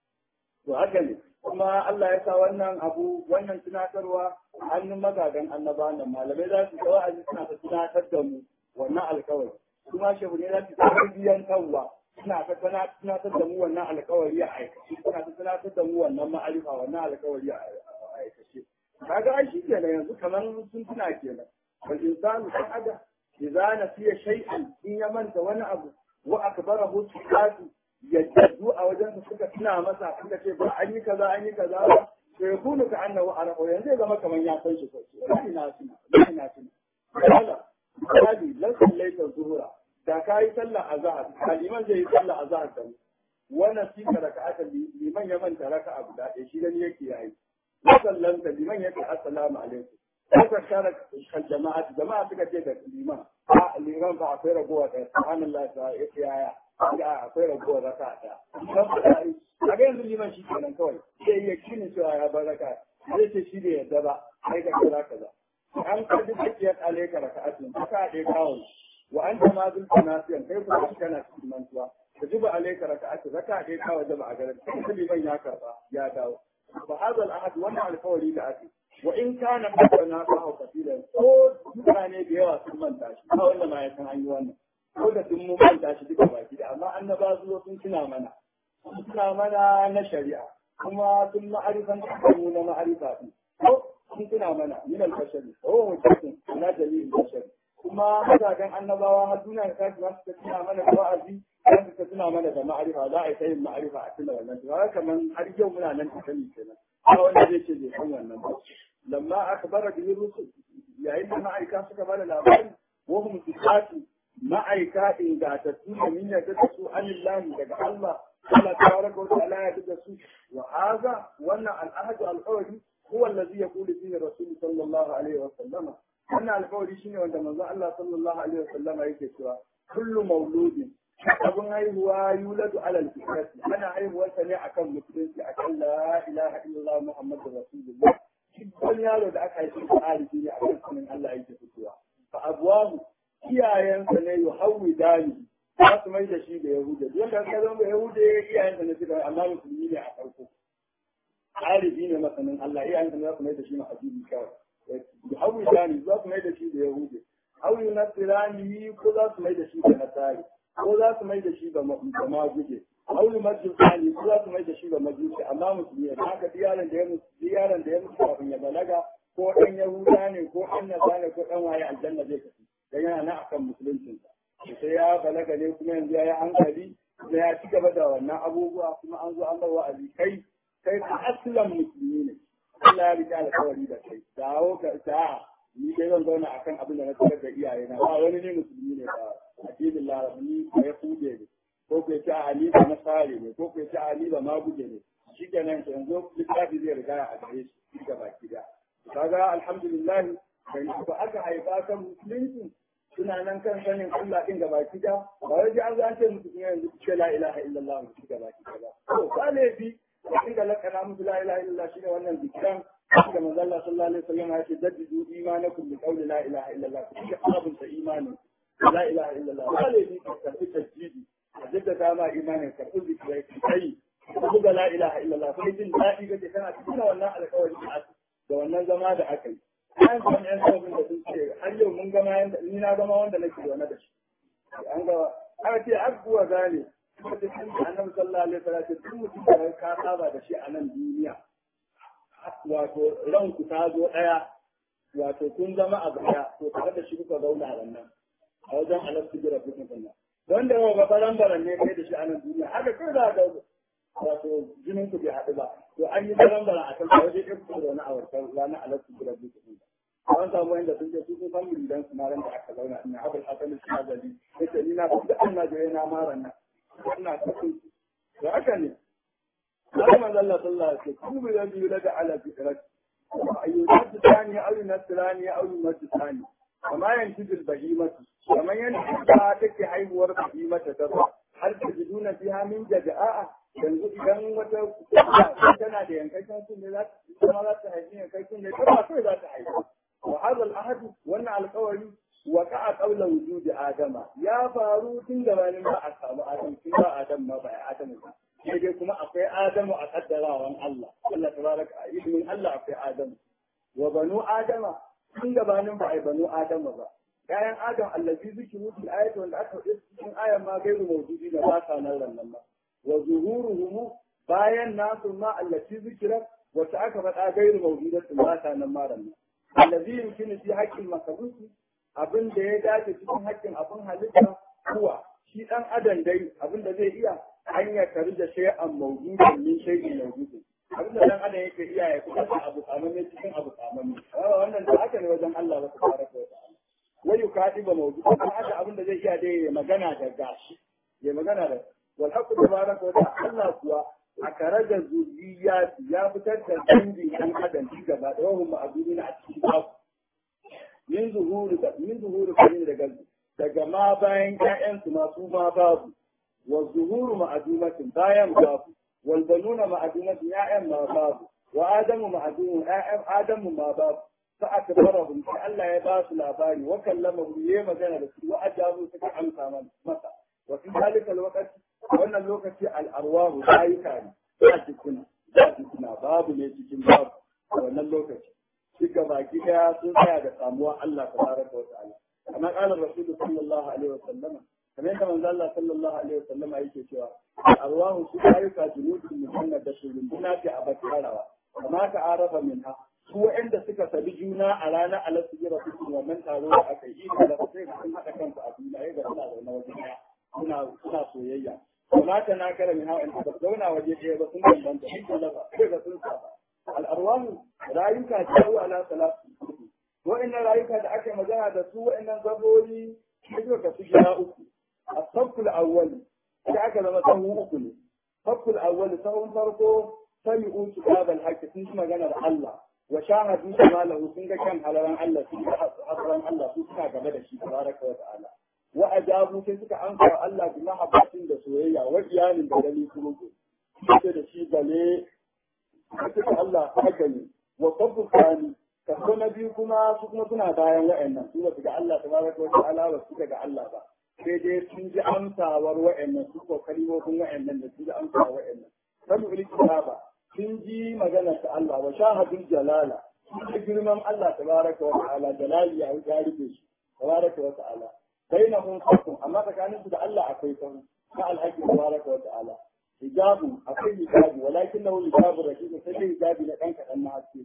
to haka ne kuma Allah ya sa wannan abu wannan tunatarwa hannun magadan annaba nan malamai za su kawo aji suna ta tunatar da mu wannan alkawari kuma shehu ne za su tarbiyyan kanwa suna ta tunatar da mu wannan alkawari a aikace suna ta tunatar da mu wannan ma'arifa wannan alkawari a aikace kaga ai shi kenan yanzu kamar sun tuna kenan wal insanu kan ada idza nasiya shay'an in ya manta wani abu wa akbarahu sifatu yadda a wajen su suka tuna masa suka ce ba an yi kaza an yi kaza ba to ya kunu ka annahu arahu yanzu ya zama kamar ya san shi sosai ina tuna ina tuna kala kali lan sallaita zuhura da ka yi sallah azhar kaliman zai yi sallah azhar da wannan shi ka raka'ata liman ya manta raka'a guda ɗaya shi gani yake yayi sallanta liman yake assalamu alaikum Haka shara kan jama'a jama'a suka ce da liman a liman ba akwai ragowa da subhanallah ta yake yaya ya akwai ragowar raka ta a ga yanzu liman shi kenan kawai sai iya kinin cewa ya bar raka zai ce shi da yadda ba sai ka kira kaza an ka duk hakiyar alaika raka'atin raka ɗaya kawai wa an ta mazul nasiyan kai kuma shi kana cikin mantuwa ka juba alaika raka'atin raka ɗaya kawai da ba a garin sai liman ya karba ya dawo fa hadha al-ahad wannan alkawari da ake wa in kana na ka hau kafila ko mutane da yawa sun manta shi ba wanda ma ya san an yi wannan ko da sun mun manta shi duka baki da amma annaba su zo sun tuna mana sun tuna mana na shari'a kuma sun ma'arifan mu na ma'arifa din ko sun tuna mana min al-bashari ko mutum na dalilin bashari kuma mazajen annabawa har duniya ta tashi za su tuna mana da wa'azi za su tuna mana da ma'arifa za a yi ta yin ma'arifa a tuna wannan to haka kaman har yau muna nan ta sani kenan ba wanda zai ce bai san wannan ba lamma aka bara bihi rusul yayin da ma'aika suka bada labari wa hum sifatu ma'aika ingatattu da min yadda da su anillahi daga Allah Allah tabaraka wa ta'ala ya da su wa hadha wannan al-ahadu al-qawli huwa alladhi yaqulu fihi rasul sallallahu alaihi wa sallama wannan alƙawari shine wanda manzo Allah sallallahu alaihi wa sallama yake cewa kullu mauludin abin haihuwa yuladu alal fitrati ana haihuwarsa ne akan musulunci akan la ilaha illallah muhammadur rasulullah wani yaro da aka haifi da alifi ne akan sunan Allah yake fitowa fa abwahu iyayensa ne yu hawi dani za su mai da shi da yahuda duk wanda ka zama yahuda iyayensa ne suka amma musulmi ne a farko alifi ne masanin Allah iyayensa ne za su mai da shi mahajiri kawai yu hawi dani za su mai da shi da yahuda aw yunasirani ko za su mai da shi da nasari ko za su mai da shi ga maguje aulu majusani ko za su mai da shi ga majusi amma musulmi ne haka diyaran da ya mutu diyaran da ya mutu kafin ya balaga ko dan yahuda ne ko dan nasara ko dan waye aljanna zai kafi dan yana nan akan musuluncin sa sai ya balaga ne kuma yanzu ya yi hankali da ya ci gaba da wannan abubuwa kuma an zo an bar wa'azi kai kai ka aslan musulmi ne Allah ya rike alƙawari da kai dawo ka ta ni dai zan zauna akan abin da na tarar da iyayena ba wani ne musulmi ne ba addinin larabni ko ya kude ne ko ko ce ali ba nasare ne ko ko ce ali ba maguje ne shi kenan yanzu littafi zai riga a gare shi ga baki da kaga alhamdulillah bai ba aka haifa kan musulunci suna nan kan sanin Allah din ga baki da ba wai an zo an ce musu yanzu ce la ilaha illallah mu ga baki da to ba laifi inda lakana musu la ilaha illallah shine wannan zikiran da manzo Allah sallallahu alaihi wasallam ya ce jaddidu imanakum bi qawli la ilaha illallah ku ga sabunta imani la ilaha illallah ba laifi ka karbi tajjidi a jaddada ma imanin karbi zikirai kai ka buga la ilaha illallah sai jin daɗi kake kana cikin wannan alƙawari da wannan zama da aka yi an san yan sabon da sun ce har yau mun gama yanda ni na gama wanda nake zaune da shi an ga aka ce abubuwa gane kuma da kan annabi sallallahu alaihi wasallam duk mutum da ka saba da shi a nan duniya wato ranku ta zo ɗaya wato kun zama a baya to tare da shi kuka zauna a nan a wajen alastu jira kuka sannan don da yawa ba baran baran ne kai da shi a nan duniya haka kai za ga wato jinin ku bai haɗu ba to an yi baran baran a kan waje ɗaya kuka zauna a wancan ranar alastu jira kuka sannan an samu wanda sun ce su sun san muridan su na ran da aka zauna ina abul hasan shazali yace ni na fi da annabi na maran nan ina cikin da haka ne قال من الله صلى الله عليه وسلم كل الذي يولد على فطرته يولد ثاني او ينسى ثاني او يمد ثاني وما ينتج البهيمة ومن ينتج تكي حيوار بهيمة ترى هل تجدون فيها من جداء yanzu idan wata tana da yankakken sun ne za ta za ta haifi yankakken ne ta kai za ta haifi wa hadha al-ahad wannan alƙawari wa ka'a qawla wujudi adama ya faru tun gabanin ba a samu adam tun ba adam ma ba adam ba sai dai kuma akwai Adamu a kaddarawan Allah Allah tabaraka a ilimin Allah akwai Adamu wa banu Adama tun gabanin ba ai banu Adama ba ƴaƴan Adam allazi zikiru fil ayati wanda aka faɗi cikin ayan ma gairu mawjudi da ba sa nan nan ba wa zuhuruhum bayan nasu ma allati zikira wata aka faɗa gairu mawjudatu ba sa nan ma ran allazi yumkinu fi haqqil makhluqi abin da ya dace cikin haƙƙin abin halitta kuwa shi dan adam dai abin da zai iya an ya kari da shay'an mawjudin min shay'in mawjudin abin da dan adam yake iya ya kuma da abu kamamme cikin abu kamamme wannan da haka ne wajen Allah ba tabaraka wa ta'ala wai yukadi ba mawjudin dan adam abin da zai iya dai ya magana da gashi ya magana da wal haqqu tabaraka wa ta'ala Allah kuwa a karajar zuriyati ya fitar da dangin ɗan adam shi gaba da wahum ma'adudina a cikin babu min zuhuru min zuhuru daga daga ma bayan ƴaƴansu masu ma babu والظهور معدومة بايم باب والبنون معدومة يا ما باب وآدم معدوم آدم ما باب فأكبرهم فألا يباس الأباني وكلمهم يما كان بس وأجابوا سكا أمسا من مسا وفي ذلك الوقت وأن الوقت الأرواح لا يكاد لا تكون لا تكون باب ليتكين باب وأن الوقت duka baki daya sun tsaya da samuwa Allah tabaraka wa ta'ala kamar qala rasulullahi sallallahu alaihi wa sallama kamar yadda manzo Allah sallallahu alaihi wa sallama yake cewa arwahu su ayyuka junudun mujannad da shurunduna fi abatarawa kama ka arafa minha su waɗanda suka sabi juna a ranar alasu jira su wannan taro da aka yi da sai sun haɗa kansu a duniya ya ga suna zaune waje ɗaya suna suna soyayya kuma ta na kara min hawa in ba zauna waje ɗaya ba sun bambanta sun talaba sai ga sun saba al'arwahu rayuka jawo ala salatu wa'annan rayuka da aka yi magana da su wa'annan zabori sai suka kasu gida uku a sabbul awwali sai aka zama sahu uku ne sabbul awwali sahun farko sami'u kitabal haqqi sun ji maganar Allah wa shahadu jamalahu sun ga kan halaran Allah sun ga halaran Allah su suna gaba da shi tabaraka wa ta'ala wa ajabu sai suka amsa wa Allah bi mahabbatin da soyayya wa iyalin da dali kuruku sai da shi bale suka Allah haka ne wa sabbu kani kaso na biyu kuma su kuma suna bayan wa'annan su ba su ga Allah tabaraka wa ta'ala ba su ga Allah ba sai dai sun ji amsawar wa'annan su ko kalimomin wa'annan da sun ji amsawar wa'annan sabu bil kitaba sun ji magana ta Allah wa shahadul jalala sun ji girman Allah tabaraka wa ta'ala jalali ya ya rufe shi tabaraka wa ta'ala bainahum farqun amma tsakanin su da Allah akwai sahu na alhaqi tabaraka wa ta'ala hijabu akwai hijabi walakinahu hijabu rashid sai dai hijabi na dan kadan na haske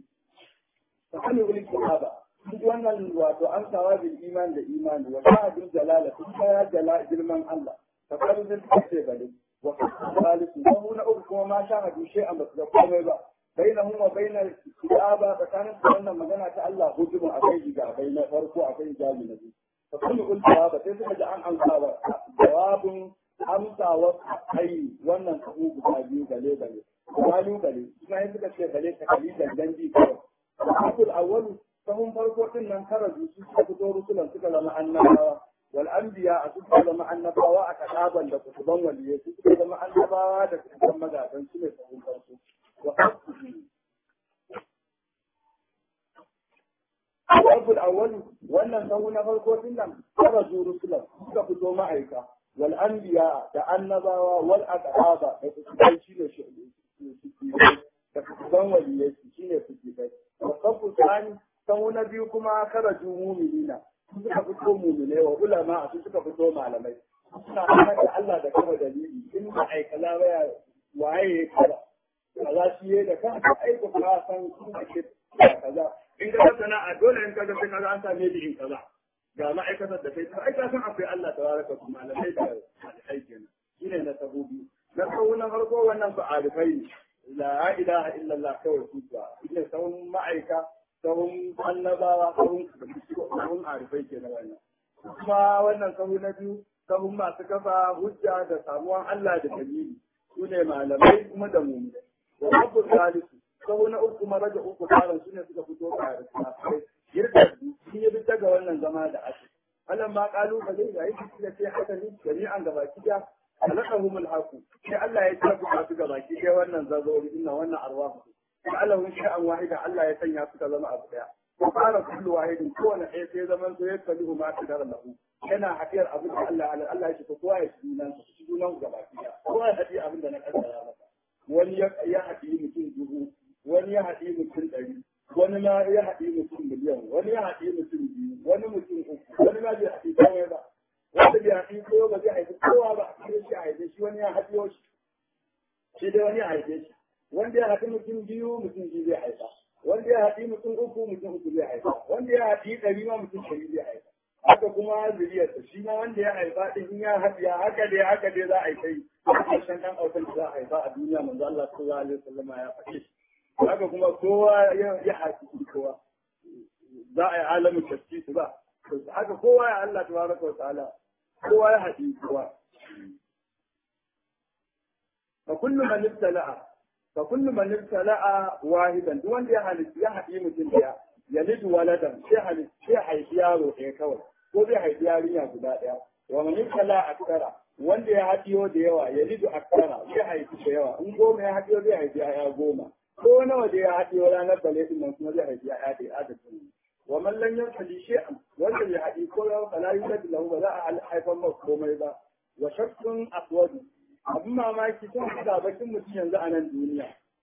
فحلوا بالكتابة wannan wato an sawa bil iman da imani wa shahadul jalala sun ya jala girman Allah fa qalu zai kace bale wa salisu wa huna uku kuma ma shahadu shay'an ba su ga komai ba bainahum wa bainal kitaba tsakanin su wannan magana ta Allah hujumu akai jiga bai na farko akai jabi na biyu fa kullu ul jawaba sai suka ji an amsa wa jawabun amsa wa ai wannan sabu guda biyu gale gale galu gale kuma suka ce gale ta kalilan danji kawai الحق الأول فهم فرقوا إن خرجوا سكتوا رسلا سكت مع النبوة والأنبياء سكت مع النبوة كتابا لكتبا وليه سكت مع النبوة لكتبا مدافا سكت فهم فرقوا وقد الحق الأول وأن سونا فرقوا إن خرجوا رسلا سكتوا معك والأنبياء كالنبوة والأكتابة لكتبا كتبا وليه سكت wasafu tsani sau na biyu kuma karaju muminina su suka fito mumine wa ulama su suka fito malamai suna hana da Allah da kama dalili in ba ai kaza baya waye ya kaza kaza shi ya da kanka aiko ka san sun ake kaza in ka sana'a dole in ka ga sai kaza an same ni in kaza ga ma'aikatar da kai ai ka san akwai Allah tabaraka su malamai da aiki kenan shine na sabubi na sau na farko wannan su arifai ne la ilaha illallah kawai su ba ina sahun ma'aika sahun annabawa sahun sahun arifai ke na wannan kuma wannan sahu na biyu sahun masu kafa hujja da samuwan Allah da dalili su ne malamai kuma da mu da rabu salisu sahu na uku kuma raja uku karan su ne suka fito ka arifai yadda sun yi bisa ga wannan zama da ake Allah ma kalubale da yake da sai haka ne jami'an gabaki daya halakahum alhaqu sai Allah ya tabbata su ga baki dai wannan zazori inna wannan arwahu sai Allah wani sha'an wahida Allah ya sanya su ka zama abu daya ko fara kullu wahidin kowane ɗaya sai zaman to ya kalli ma ta dara lahu yana hadiyar abin da Allah Allah ya ce ko kowa ya ci junan su ci junan ga baki daya kowa ya hadi abin da na kaddara masa wani ya hadi mutum dubu wani ya hadi mutum ɗari wani ma ya haɗi mutum miliyan wani ya haɗi mutum biyu wani mutum uku wani ma bai haɗi kawai ba wanda bai haɗi kowa ba zai haifi kowa ba a cikin shi a haife shi wani ya haɗi shi shi dai wani ya haife shi wanda ya haɗi mutum biyu mutum biyu zai haifa wanda ya haɗi mutum uku mutum uku zai haifa wanda ya haɗi ɗari ma mutum ɗari zai haifa haka kuma zuriyarsa shi ma wanda ya haifa ɗin in ya haɗiya haka dai haka dai za a yi kai a ƙarshen ɗan autan da za a haifa a duniya manzo Allah sallallahu alaihi wasallam ya faɗi shi haka kuma kowa ya haƙi kowa za a yi alamin tafki su ba haka kowa ya Allah tabaraka wa ta'ala kowa ya haɗi kowa fa kullu man ibtala'a fa kullu man ibtala'a wahidan duk wanda ya halitta ya haɗi mutum daya ya lidu waladan sai halitta sai haifi yaro ɗaya kawai ko zai haifi yarinya guda ɗaya wa man ibtala'a akthara wanda ya haɗiyo da yawa ya lidu akthara zai haifi da yawa in goma ya haɗiyo zai haifi ya goma ko nawa da ya haɗe ranar bale din nan kuma zai haifi ya haɗe adadin wa man lam yafali shay'an wanda ya haɗe ko ya fala yulad lahu ba za a haifar masa komai ba wa shakkun aswad abin mamaki sun da bakin mutum yanzu a nan duniya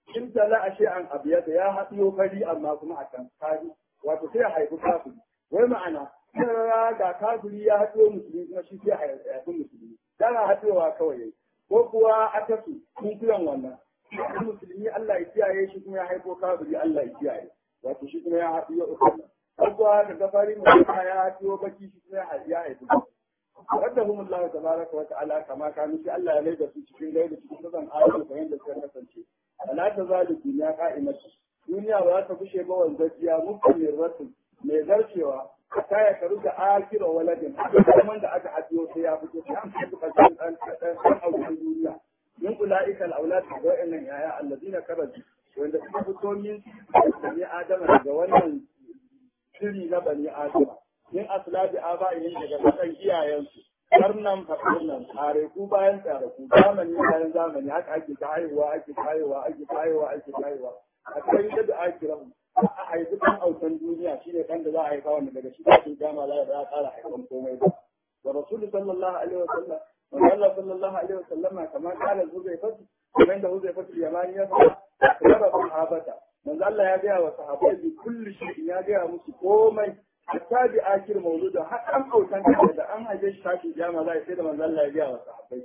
in tala a an abiyata ya haɗiyo fari amma kuma a kan kari wato sai ya haifi kafiri wai ma'ana sarara ga kafiri ya haɗiyo musulmi kuma shi sai haifi musulmi dana haɗiyowa kawai yayi ko kuwa akasu kun kiran wannan shi musulmi Allah ya kiyaye shi kuma ya haifo kafiri Allah ya kiyaye wato shi kuma ya haɗiyo uku ko kuwa da gafari mutum ya haɗiyo baki shi kuma ya haifi raddahum Allah tabaraka wa ta'ala kama kanu shi Allah ya maida su cikin gaida cikin sazan ayoyi ko yanda suka kasance ala ta zalu duniya qa'imatu duniya ba ta kushe ba wanzajiya mukammir rasul mai zarcewa ta ya karu da akira waladin kuma da aka hadiyo sai ya fito sai an fito kan dan dan auren duniya min ulaika al-aulad da wa'annan yaya alladina karaju wanda suka fito min bani adama daga wannan shiri na bani adama min aslabi aba'ihim daga kasan iyayensu karnan faɗin tsare ku bayan tsare ku zamani bayan zamani haka ake ta haihuwa ake ta haihuwa ake ta haihuwa ake ta haihuwa a kai da da ake rahu a haifi kan autan duniya shine kan da za a haifa wanda daga shi kafin dama za a ƙara haifan komai ba wa rasulu sallallahu alaihi wa sallam wa Allah sallallahu alaihi wa sallam kamar kala huzaifatu kamar da huzaifatu yamani ya fara raba sahabata manzo Allah ya gaya wa sahabbai bi kulli shay'in ya gaya musu komai hatta bi akir mawludin har an autan da da an haife shi tashi jama za a sai da manzo Allah ya gaya wa sahabbai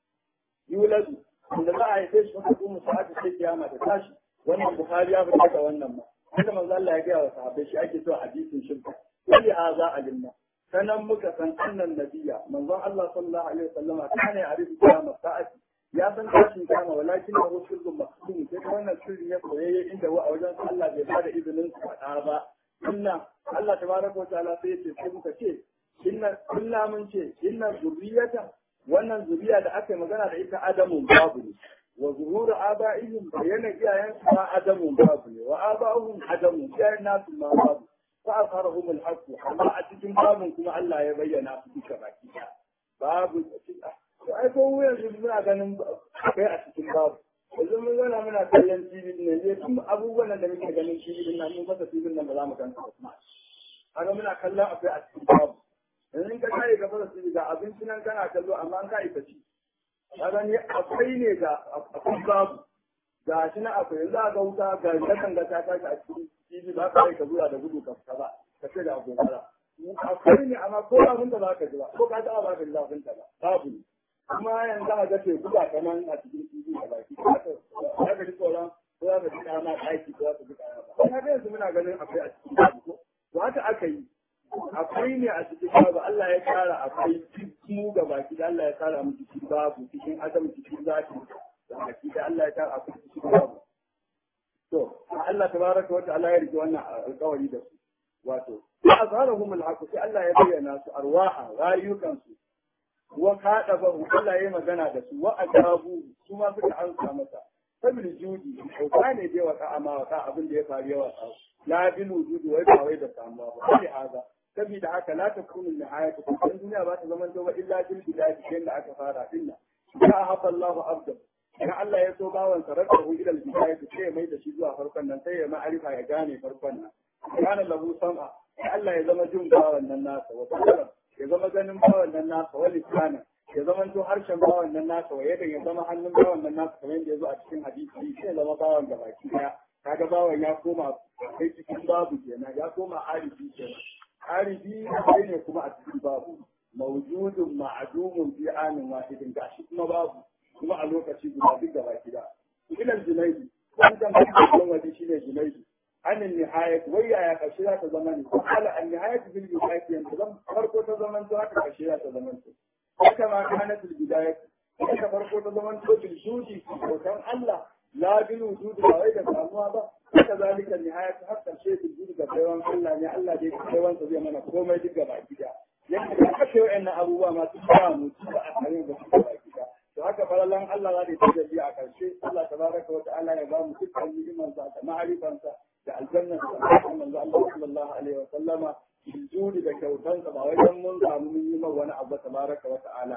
yuladu da za a haife shi wata kuma sa'atu sai kiyama ta tashi wannan bukhari ya fita da wannan ma sai da manzo Allah ya gaya wa sahabbai shi ake so hadisin shirka wali haza alimna sanan muka san annan nabiya manzon Allah sallallahu alaihi wasallam kana ya arifu kiyama sa'ati ya san tashin kiyama walakin lahu sirrun maqsum sai wannan sirri ya koyayye inda wa a wajen Allah bai bada izinin su faɗa ba inna Allah tabaraka wa ta'ala sai ce sai muka ce inna kulla mun ce inna zurriyata wannan zuriya da aka yi magana da ita adamun babu ne wa zuhuru aba'ihim bayyana iyayen su ma adamun babu ne wa aba'uhum adamun iyayen nasu ma babu fa asharahum al-haqq amma a cikin babun kuma Allah ya bayyana su duka baki babu to ai ko yanzu muna ganin akwai a cikin babu yanzu mun zauna muna kallon TV ne ne tun abubuwan da muke ganin TV din nan mun fasa TV nan ba za mu ganta ba haka muna kallon akwai a cikin babu yanzu in ka kare ka fasa TV ga abinci nan kana kallo amma an ka ita ci kaga ne akwai ne ga akwai babu ga shi na akwai yanzu a ga wuta ga dakan ga ta tashi a cikin TV ba ka ka zuwa da gudu ka fita ba ka ce da abokara akwai ne amma ko abin da ba ka ji ba ko ka taɓa ba ka ji zafin ta ba babu ne kuma yanzu a ga teku ba kaman a cikin TV a baki za ka ji tsoron ko za ka ji kama ɗaki ko za ka ji kama ba kuma yanzu muna ganin akwai a cikin babu ko to haka aka yi akwai ne a cikin babu Allah ya kara akwai mu ga baki da Allah ya kara mu cikin babu cikin adam cikin zaki da baki da Allah ya kara akwai cikin babu to Allah tabaraka wa ta'ala ya rike wannan alƙawari da su wato azharahum al-haqq sai Allah ya bayyana su arwaha rayukan su wa kada ba Allah ya magana da su wa ajabu su ma suka ansa masa sabil judi ko ne dai wata amma wata abin da ya faru yawa la bil wujudi wai ba wai da samuwa ba sai haza saboda haka la takunu nihayatu kun duniya ba ta zaman ba illa bil bidayati kai da aka fara dinna ya hafa Allahu abda idan Allah ya so bawan sa rakahu ila al bidayati sai mai da shi zuwa farkon nan sai ya ma'arifa ya gane farkon nan kana lahu sam'a sai Allah ya zama jin bawan nan nasa wa basara ya zama ganin bawan nan nasa wa lisana ya zama to harshen bawan nan nasa wa yadda ya zama hannun bawan nan nasa kamar yadda ya zo a cikin hadisi sai ya zama bawan da baki daya kaga bawan ya koma kai cikin babu kenan ya koma arifi kenan arifi sai ne kuma a cikin babu mawjudun ma'dumun fi anin wahidin gashi kuma babu kuma a lokaci guda duk da baki da ilal junaidi wannan kan wani shine junaidi عن النهاية ويا يا قشيرة زمن قال النهاية في البداية ينتظم فرقو زمن تراك قشيرة زمن وكما كانت البداية وكما فرقو زمن في الجود وكان الله لا بالوجود وغير ساموا با وكذلك النهاية حتى الشيء في الجود كبيران الله يعني الله دي كبيران تزي منا كوما يدق باكي دا يعني كشيو ان ابوه ما تسامو تبا اكارين باكي دا to haka falalan Allah za ta tajalli a ƙarshe Allah tabaraka wa ta'ala ya ba mu dukkan ni'imansa da ma'arifansa da aljanna da manzo Allah sallallahu alaihi wa sallama juri da kyautansa ba wai dan mun samu mun yi wani abu tabaraka wa ta'ala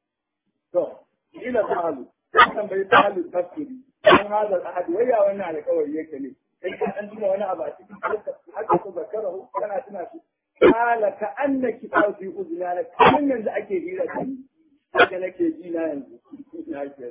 to ila ta'alu kan bai ta'alu tafsiri dan hada ahad waya wannan alƙawari yake ne kai ka dan tuna wani abu a cikin haka ko zakarahu kana tuna shi kala ka annaki fi uzunana kan yanzu ake hira da ni haka nake ji na yanzu na kenan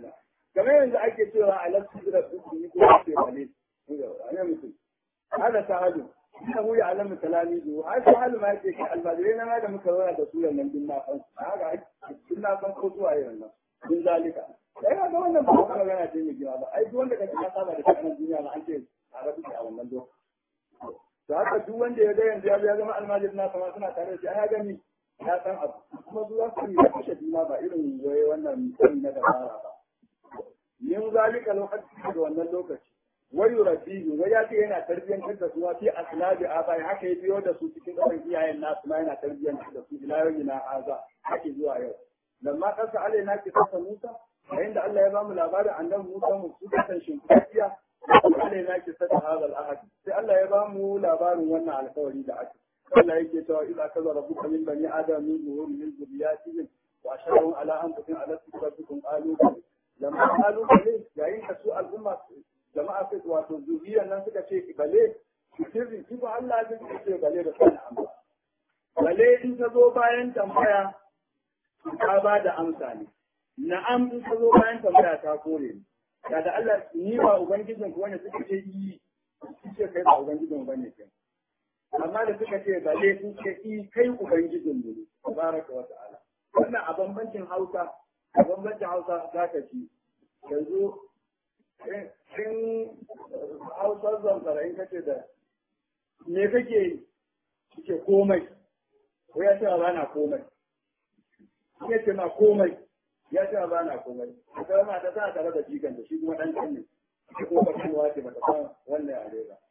kamar yanzu ake cewa a lafi da su yi ko ake bale ne mutum hada sahalu ina huya alamu talamizu har sahalu ma yake kai almajirai na ma da muka zauna da su nan din na san haka din na san ko zuwa yayin nan din zalika sai ga wannan ba kuma magana ce mai gina ba ai duk wanda kace ka saba da kanan duniya ma an ce a rabu a wannan lokaci to haka duk wanda ya ga yanzu ya zama almajiri na sama suna tare da shi ya gani ya san abu kuma zuwa su yi kashe juna ba irin waye wannan sani na dabara ba yin zalika lokaci da wannan lokaci wai yurabiyu wai ya ce yana tarbiyyantar da su fi asnabi abai haka ya biyo da su cikin ɗaukan iyayen nasu ma yana tarbiyyantar da su ila yau na haza hake zuwa yau lamma kasa alai na ke kasa musa yayin da Allah ya bamu labarin annabi Musa mu su kasan shimfiya alai na ke sata hadal ahad sai Allah ya bamu labarin wannan alkawari da aka Allah yake cewa idza kaza rabbuka min bani adam min zuhuri min zuriyatihim wa asharahum ala anfusihim ala rabbikum qalu lamma qalu bale yayin da su al'umma jama'a sai wato zuriyar nan suka ce bale sirri shi ba Allah zai ce bale da sanin amma bale in ta zo bayan tambaya ta ba da amsa ne na'am in ta zo bayan tambaya ta kore ni da da Allah ni ba ubangijin ku wanda suka ce yi suke kai ba ubangijin bane kai amma da suka ce bale sun ce i kai ubangijin mu ne tabaraka wa ta'ala wannan a bambancin Hausa a bambancin Hausa za ka ci yanzu in Hausa zamfara in kace da me kake kike komai ko ya ce ba na komai ya ce ma komai ya ce ba na komai ita ma ta tana tare da jikan da shi kuma dan kan ne shi kuma ba kuma ce ba ta san wannan yare ba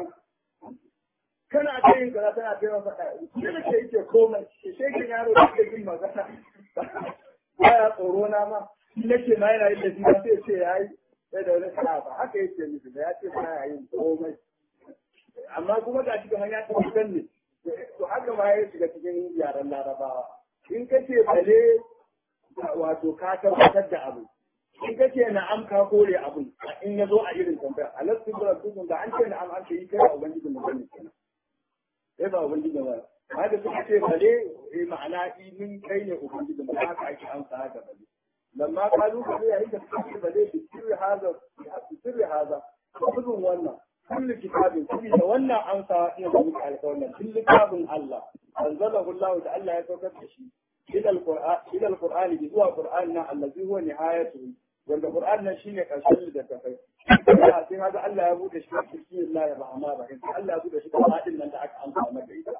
kana ta yin kaza tana ta yin faɗa shi da ke yake komai shi shekin yaro da ke yin magana baya tsoro na ma shi nake ma yana yin da shi ba sai ce yayi sai da wani sana'a ba haka yake nufi da ya ce baya yin komai amma kuma ga shi kamar ya tabbatar ne to haka ma ya shiga cikin yaren larabawa in ka ce bale wato ka tabbatar da abu in ka ce na'am ka kore abu in ya zo a irin tambaya a lasu da dukkan da an ce na'am an ce yi kai ba ubangijin mu bane kenan sai ba ubangijin ba haka suka ce bale eh ma'ana min kai ne ubangijin mu haka ake amsa haka bale lamma kalu bale yayin da suka ce bale bi sirri haza bi sirri haza kudin wannan kullu kitabin kullu da wannan amsa ina da muku alƙawarin kullu kitabin Allah anzalahu Allah da Allah ya saukar da shi ila alquran ila alquran bi zuwa qur'an na allazi huwa nihayatu wanda qur'an nan shine karshen da ta kai sai haka Allah ya bude shi bismillahir rahmanir rahim Allah ya bude shi da hadin nan da aka amsa maka ita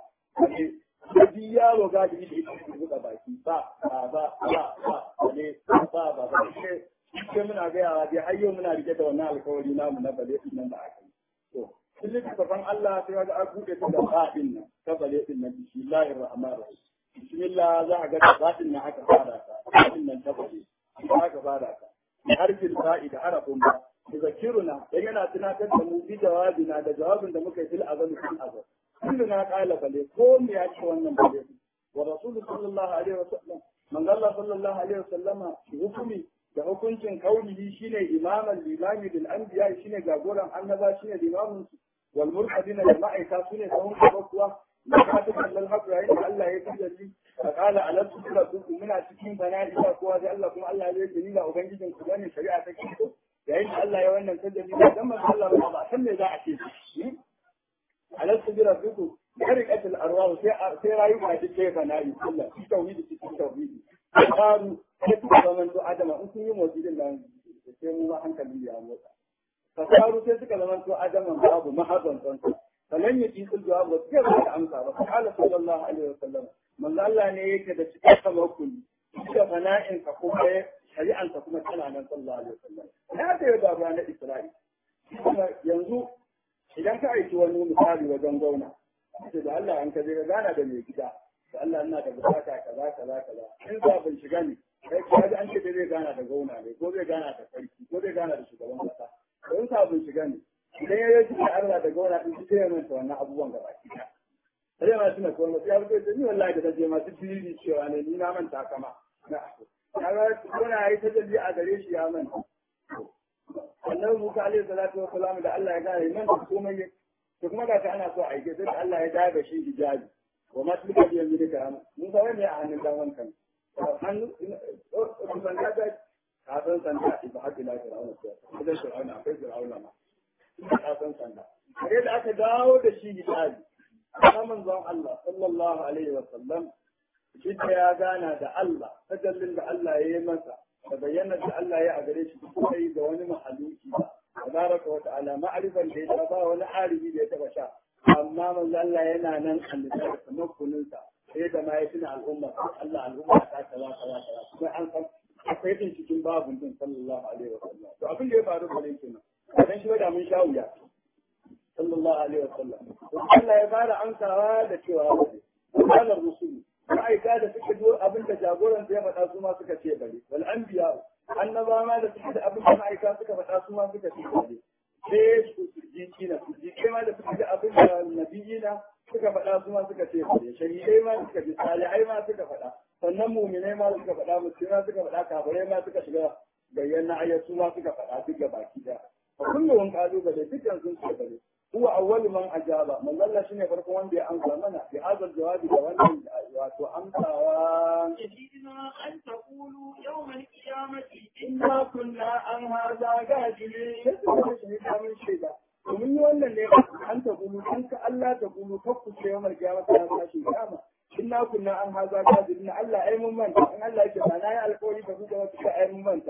sai yaro ga da ita ita buɗe baki ba ba ba ba ba ne ba ba ba sai muna gayawa dai har yau muna rike da wannan alkawari namu na bale nan da aka yi to sun littafin Allah sai ga an buɗe ta da ba'in nan ta bale din nan bismillahir rahmanir rahim bismillah za a ga da ba'in nan aka fara ta ba'in nan ta bale aka fara ta harfin ba'i da harafin ba zakiruna dan yana tunatar da mu bi jawabina da jawabin da muka yi fil azal fil azal kulluna qala bale ko me ya ce wannan bale wa rasul sallallahu alaihi wasallam man Allah sallallahu alaihi wasallama hukumi da hukuncin kaulihi shine imaman limami bil anbiya shine jagoran annaba shine limamin wal murhadina da ma'aika sune sahun gaba kuwa da ka ta kallon haka yayin da Allah ya tajalli fa qala ala tusallu muna cikin bana'i ba kowa da Allah kuma Allah ya yi da ubangijin ku bane shari'a ta kiko yayin da Allah ya wannan tajalli dan manzo Allah ba san me za a ce ala subira biku harikatul arwah sai sai rayuka ta ce bana'i kullu tauhidi cikin tauhidi qalu sai suka zama to adama in sun yi motsi din nan sai mu hankali ya motsa fasaru sai suka zama to adama babu mahazan tsantsa falan ya ci sul jawab ba sai ba amsa ba qala sallallahu alaihi wasallam manzo Allah ne yake da cikin tawakkuli da fana'in ka kuma shari'an ka kuma tana nan sallallahu alaihi wasallam ya da yau da na Isra'i yanzu idan ka aiki wani misali wajen gauna sai da Allah an ka je ka gana da mai gida da Allah ina da bukata kaza kaza kaza in za ban shiga ne kai ka ji an ce zai gana da gauna ne ko zai gana da sarki ko zai gana da shugaban kasa to in sa ban shiga ne idan ya yi da Allah da gauna din sai ya manta wannan abubuwan gaba ki da sai ma tuna ko ma sai ya rubuta ni wallahi da kaje masu dili cewa ne ni na manta kama na ya ga gauna yayi tajalli a gare shi ya manta annabi Musa alaihi salatu wa salam da Allah ya gane nan da komai to kuma ga ana so a aike sai Allah ya daga shi hijabi wa ma tilka bi yaminika mun ga wani a hannun dan wankan hannu sanda da kafin sanda ba ila fir'auna ko idan fir'auna akwai fir'auna ma ina san sanda kare da aka dawo da shi gidaji amma manzon Allah sallallahu alaihi wa sallam shi ya gana da Allah tajallin da Allah ya yi masa da bayyana da Allah ya a gare shi kuma yi da wani mahaluki ba tabaraka wa ta'ala ma'rifan da ya ba wani arifi da ya taba sha amma manzo Allah yana nan annabi kamar kuninsa sai da ma ya tuna al'umma Allah al'umma ta kaza kaza kaza kuma an san akwai din cikin babun din sallallahu alaihi wa sallam to abin da ya faru da kenan dan shi da mun sha wuya sallallahu alaihi wa sallam to Allah ya fara amsawa da cewa bane qala rusul ma'aika da suka zo abin da jagoran ya faɗa su ma suka ce bane wal anbiya annaba ma da suka da abin da ma'aika suka faɗa su ma suka ce bane sai su jiki na su jiki ma da suka da abin da nabiyina suka faɗa su ma suka ce bane shahidai ma suka ji salihai ma suka faɗa sannan muminai ma suka faɗa musulmai suka faɗa kafirai ma suka shiga bayyana ayyatu ma suka faɗa duk ga baki da kullum kalubale dukkan sun ce bane هو أول من أجاب من الله شنو يفرق وان بي أنسى منا بهذا الجواب وان واتو أنسى وان يجدنا أن تقولوا يوم القيامة إنا كنا عن هذا غافلين من شيء ومن يولى اللي أن تقولوا أنك ألا تقولوا فقط يوم القيامة هذا شيء كما إنا كنا عن هذا غافلين ألا أي ممن إن الله يجب أن يألقوا يفقوا وتكا أي ممن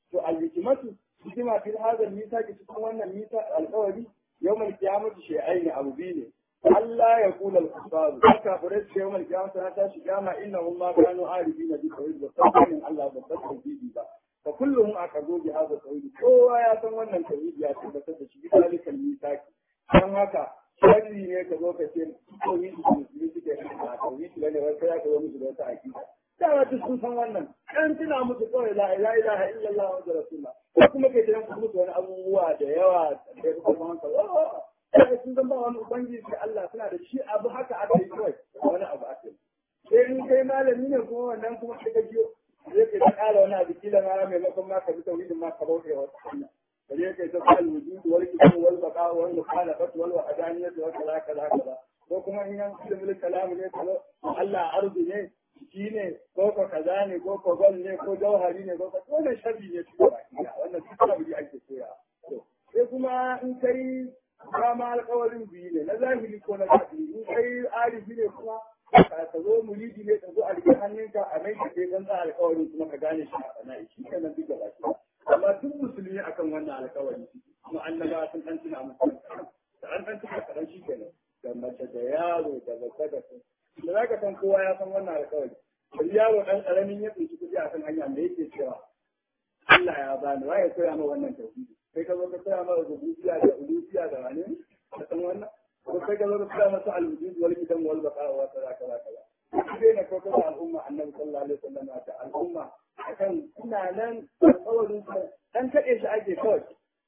فالحكمة حكمة في هذا الميثاق تكون الميثاق القولي يوم القيامة شيئين أبو بيني ألا يقول الكفار كافرت يوم القيامة سنة شجامة إنهم ما كانوا عارفين بالتوحيد وصدقوا من الله بالتوحيد به فكلهم أخذوا بهذا التوحيد هو يا سمونا التوحيد يا سيدة شيء ذلك الميثاق كان هكا sharri ne ka zo ka ce tauhidi da musulmi suke a tauhidi bane wai kai ka zo musu da wata akida dama duk sun san wannan kan tuna musu kawai la ilaha illallah wa rasulullah ko kuma kai tana musu wani abubuwa da yawa da ya kuma hankali sai sun zama wani ubangiji da Allah suna da shi abu haka aka yi kawai wani abu aka yi sai in kai malami ne kuma wannan kuma kai ka jiyo zai kai ta kala wani abu kila ma maimakon ma ka bi tauhidin ma ka bauta wata hanya kaje kai ta kala wujud wal kitab wal baqa wal mukhalafat wal wahdaniyat wa kaza kaza kaza ko kuma in yan ilmul kalam ne ko Allah arzi ne shi ne ko ko kaza ne ko ko gol ne ko jauhari ne ko ko wannan sharri ne su ba wannan duk abu da ake koya to sai kuma in kai kama alƙawarin biyu ne na zahiri ko na zahiri in kai arifi ne kuma ka zo muridi ne ka zo a rike hannunka a mai ka kan sa alƙawarin kuma ka gane shi a sana'i shi kenan duk gaba ki amma duk musulmi akan wannan alƙawari kuma annaba sun dan tuna musu da an dan tuna kadan shi kenan da mace da yaro da babba da da za ka san kowa ya san wannan alƙawari bari yaro ɗan ƙaramin ya tsinci kuɗi a kan hanya me yake cewa Allah ya bani wa ya koya ma wannan tauhidi kai ka zo ka koya ma rububiyya da uluhiyya da wani ka san wannan ko kai ka zo ka koya masa al-wujud wal qidam wal baqa wa kaza kaza kaza sai na koko da al'umma annabi sallallahu alaihi wasallam ta al'umma akan ina nan alƙawarin sa dan kaɗe shi ake kawai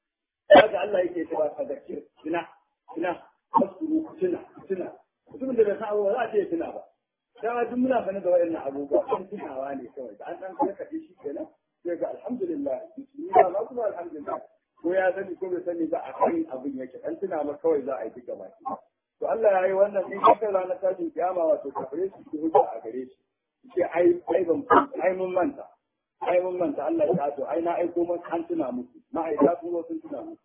kaga Allah yake cewa ka zakir ina ina fasuru tuna tuna mutumin da bai san abubuwa za a ce tuna ba dama duk muna sanar da waɗannan abubuwa kan tunawa ne kawai da an ɗan karkaɗe shi kenan sai ga alhamdulillah musulmi ba ma kuma alhamdulillah ko ya sani ko bai sani ba a kan abin yake an tuna ma kawai za a yi duka baki to Allah ya yi wannan in kaka ranar tashin kiyama wato kafare su ki hujja a gare shi ce ai ai ban ai mun manta ai mun manta Allah ya to ai na aiko mun an tuna musu ma'aikata kuma sun tuna musu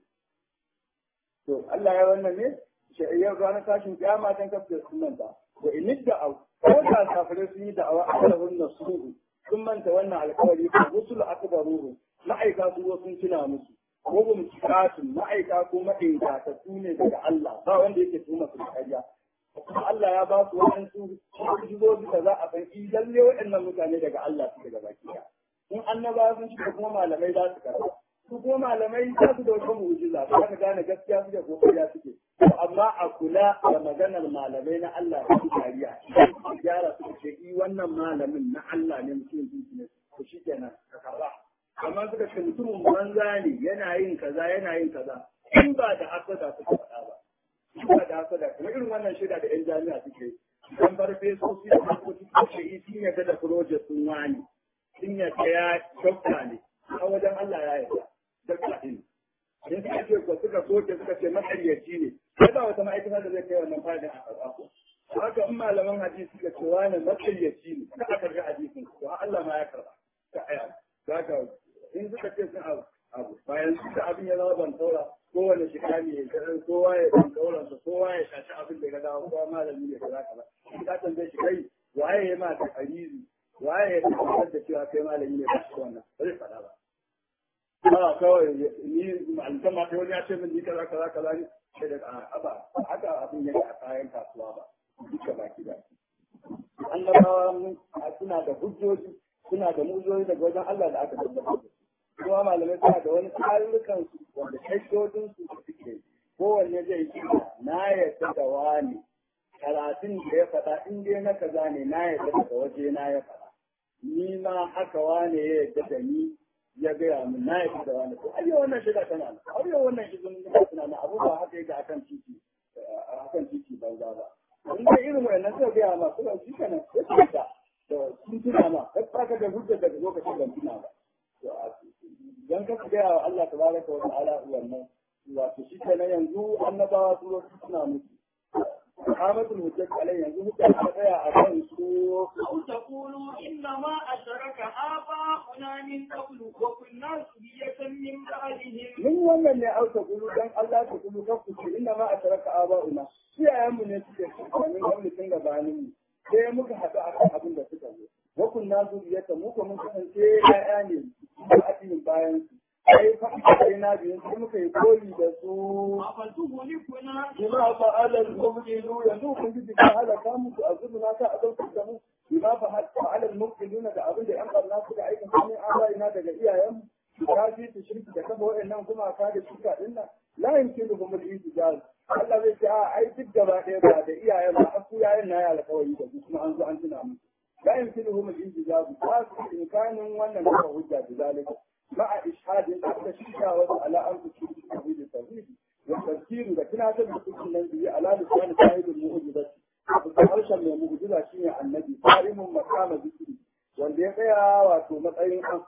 to Allah ya wannan ne yau ranar tashin kiyama dan kafin sun manta wa in da'aw ko da kafirai sun yi da'awa a kalahun nasuhu sun manta wannan alkawari ko rusul akbaruhu ma'aika su sun tuna musu ko gum kiratun ma'aika ko ma'aika ta ne daga Allah ba wanda yake tuma su kariya kuma Allah ya ba su waɗansu jizozi da za a san in lalle waɗannan mutane daga Allah su daga baki in annabawa sun shiga kuma malamai za su karɓa su kuma malamai za su da wata mu'jiza ba ka gane gaskiya suke ko ƙarya suke amma a kula da maganar malamai na Allah da su kariya gyara su ce i wannan malamin na Allah ne mutum ne ko shi kenan ka karba amma suka ce mutumin banza ne yana yin kaza yana yin kaza in ba da hasada suka faɗa ba in ba da hasada kuma irin wannan shida da yan jami'a suke dan farfesoci da harkoki ko ce i sun yarda da project sun wani sun yarda ya dokta ne a wajen Allah ya yarda dokta ɗin in suka ce ko suka soke suka ce makaryaci ne sai ba wata ma'aikata da zai kai wannan fadin a karɓa ko haka in malaman hadisi suka ce wani makaryaci ne ka a karɓi hadisin to Allah ma ya karɓa ka aya haka in suka ce sun abu abu bayan su da abin ya zama ban taura kowane shiga ne kowa ya ban tauransa kowa ya shashi abin da ya dawo kowa malami ne kaza kaza in ka tambaye shi kai waye ya ma ta karizi waye ya tabbatar da cewa kai malami ne ba shi wannan ba zai faɗa ba ba kawai ni alƙama ta wani ya ce min ni kaza kaza kaza ne sai da aba haka abin yake a kayan kasuwa ba duka baki da annabawa suna da hujjoji suna da mujoji daga wajen Allah da aka tabbatar da su kuma malamai suna da wani tsarurrukan su wanda shaidodin su da suke kowanne zai yi na yadda da wani karatun da ya faɗa in dai na kaza ne na yadda daga waje na ya faɗa ni ma haka wane ya yadda da ni ya gaya min na yadda da wani ko ayyau wannan shiga tana nan ayyau wannan izinin da suna na abu ba haka yake akan titi akan titi banza ba in dai irin wayannan suka gaya ma suka shi kenan sai su fita da sun tuna ma kai ka da hujjar daga lokacin ban tuna ba dan ka gaya wa Allah tabaraka wa ta'ala wannan wato shi kenan yanzu annabawa su zo suna musu قامت الهجة عليه ينزل الحياة أكون سوء أو تقولوا إنما أشرك آباؤنا من قبل وكنا ذرية من بعدهم من wannan ne au taqulu dan Allah ta kulu ka ku inna ma asharaka aba'una shi ayyamu ne suke min wani tun gabanin mu sai muka haɗu akan abin da suka zo wa kunna zuriyata mu ko mun kasance ya'ya ne a cikin bayan su sai fa sai na biyan sai muka yi koyi da su أفتهلكنا bima fa'ala al-mubtilu yanzu kun ji ka halaka muku azubuna ta azabtu da mu bima fa'ala al-mubtiluna da abin da yan barna suka aika sanin abaina daga iyayen su kafi su shirki da kafa wa'annan kuma ka da shirka din nan la yumkinu hum al-ijaz Allah zai ce a ai duk gaba ɗaya ba da iyayen ba har su yayin na ya alƙawari da su kuma an zo an tuna musu la yumkinu hum al-ijaz ba su imkanin wannan da hujja da zalika مع إشهاد أن الشيكة على أن تشير التوحيد التوحيد والتذكير لكن هذا بكل النبي على لسان صاحب المعجزة harshen mai mu'jiza shine annabi tarihin makama zikiri wanda ya tsaya wato matsayin an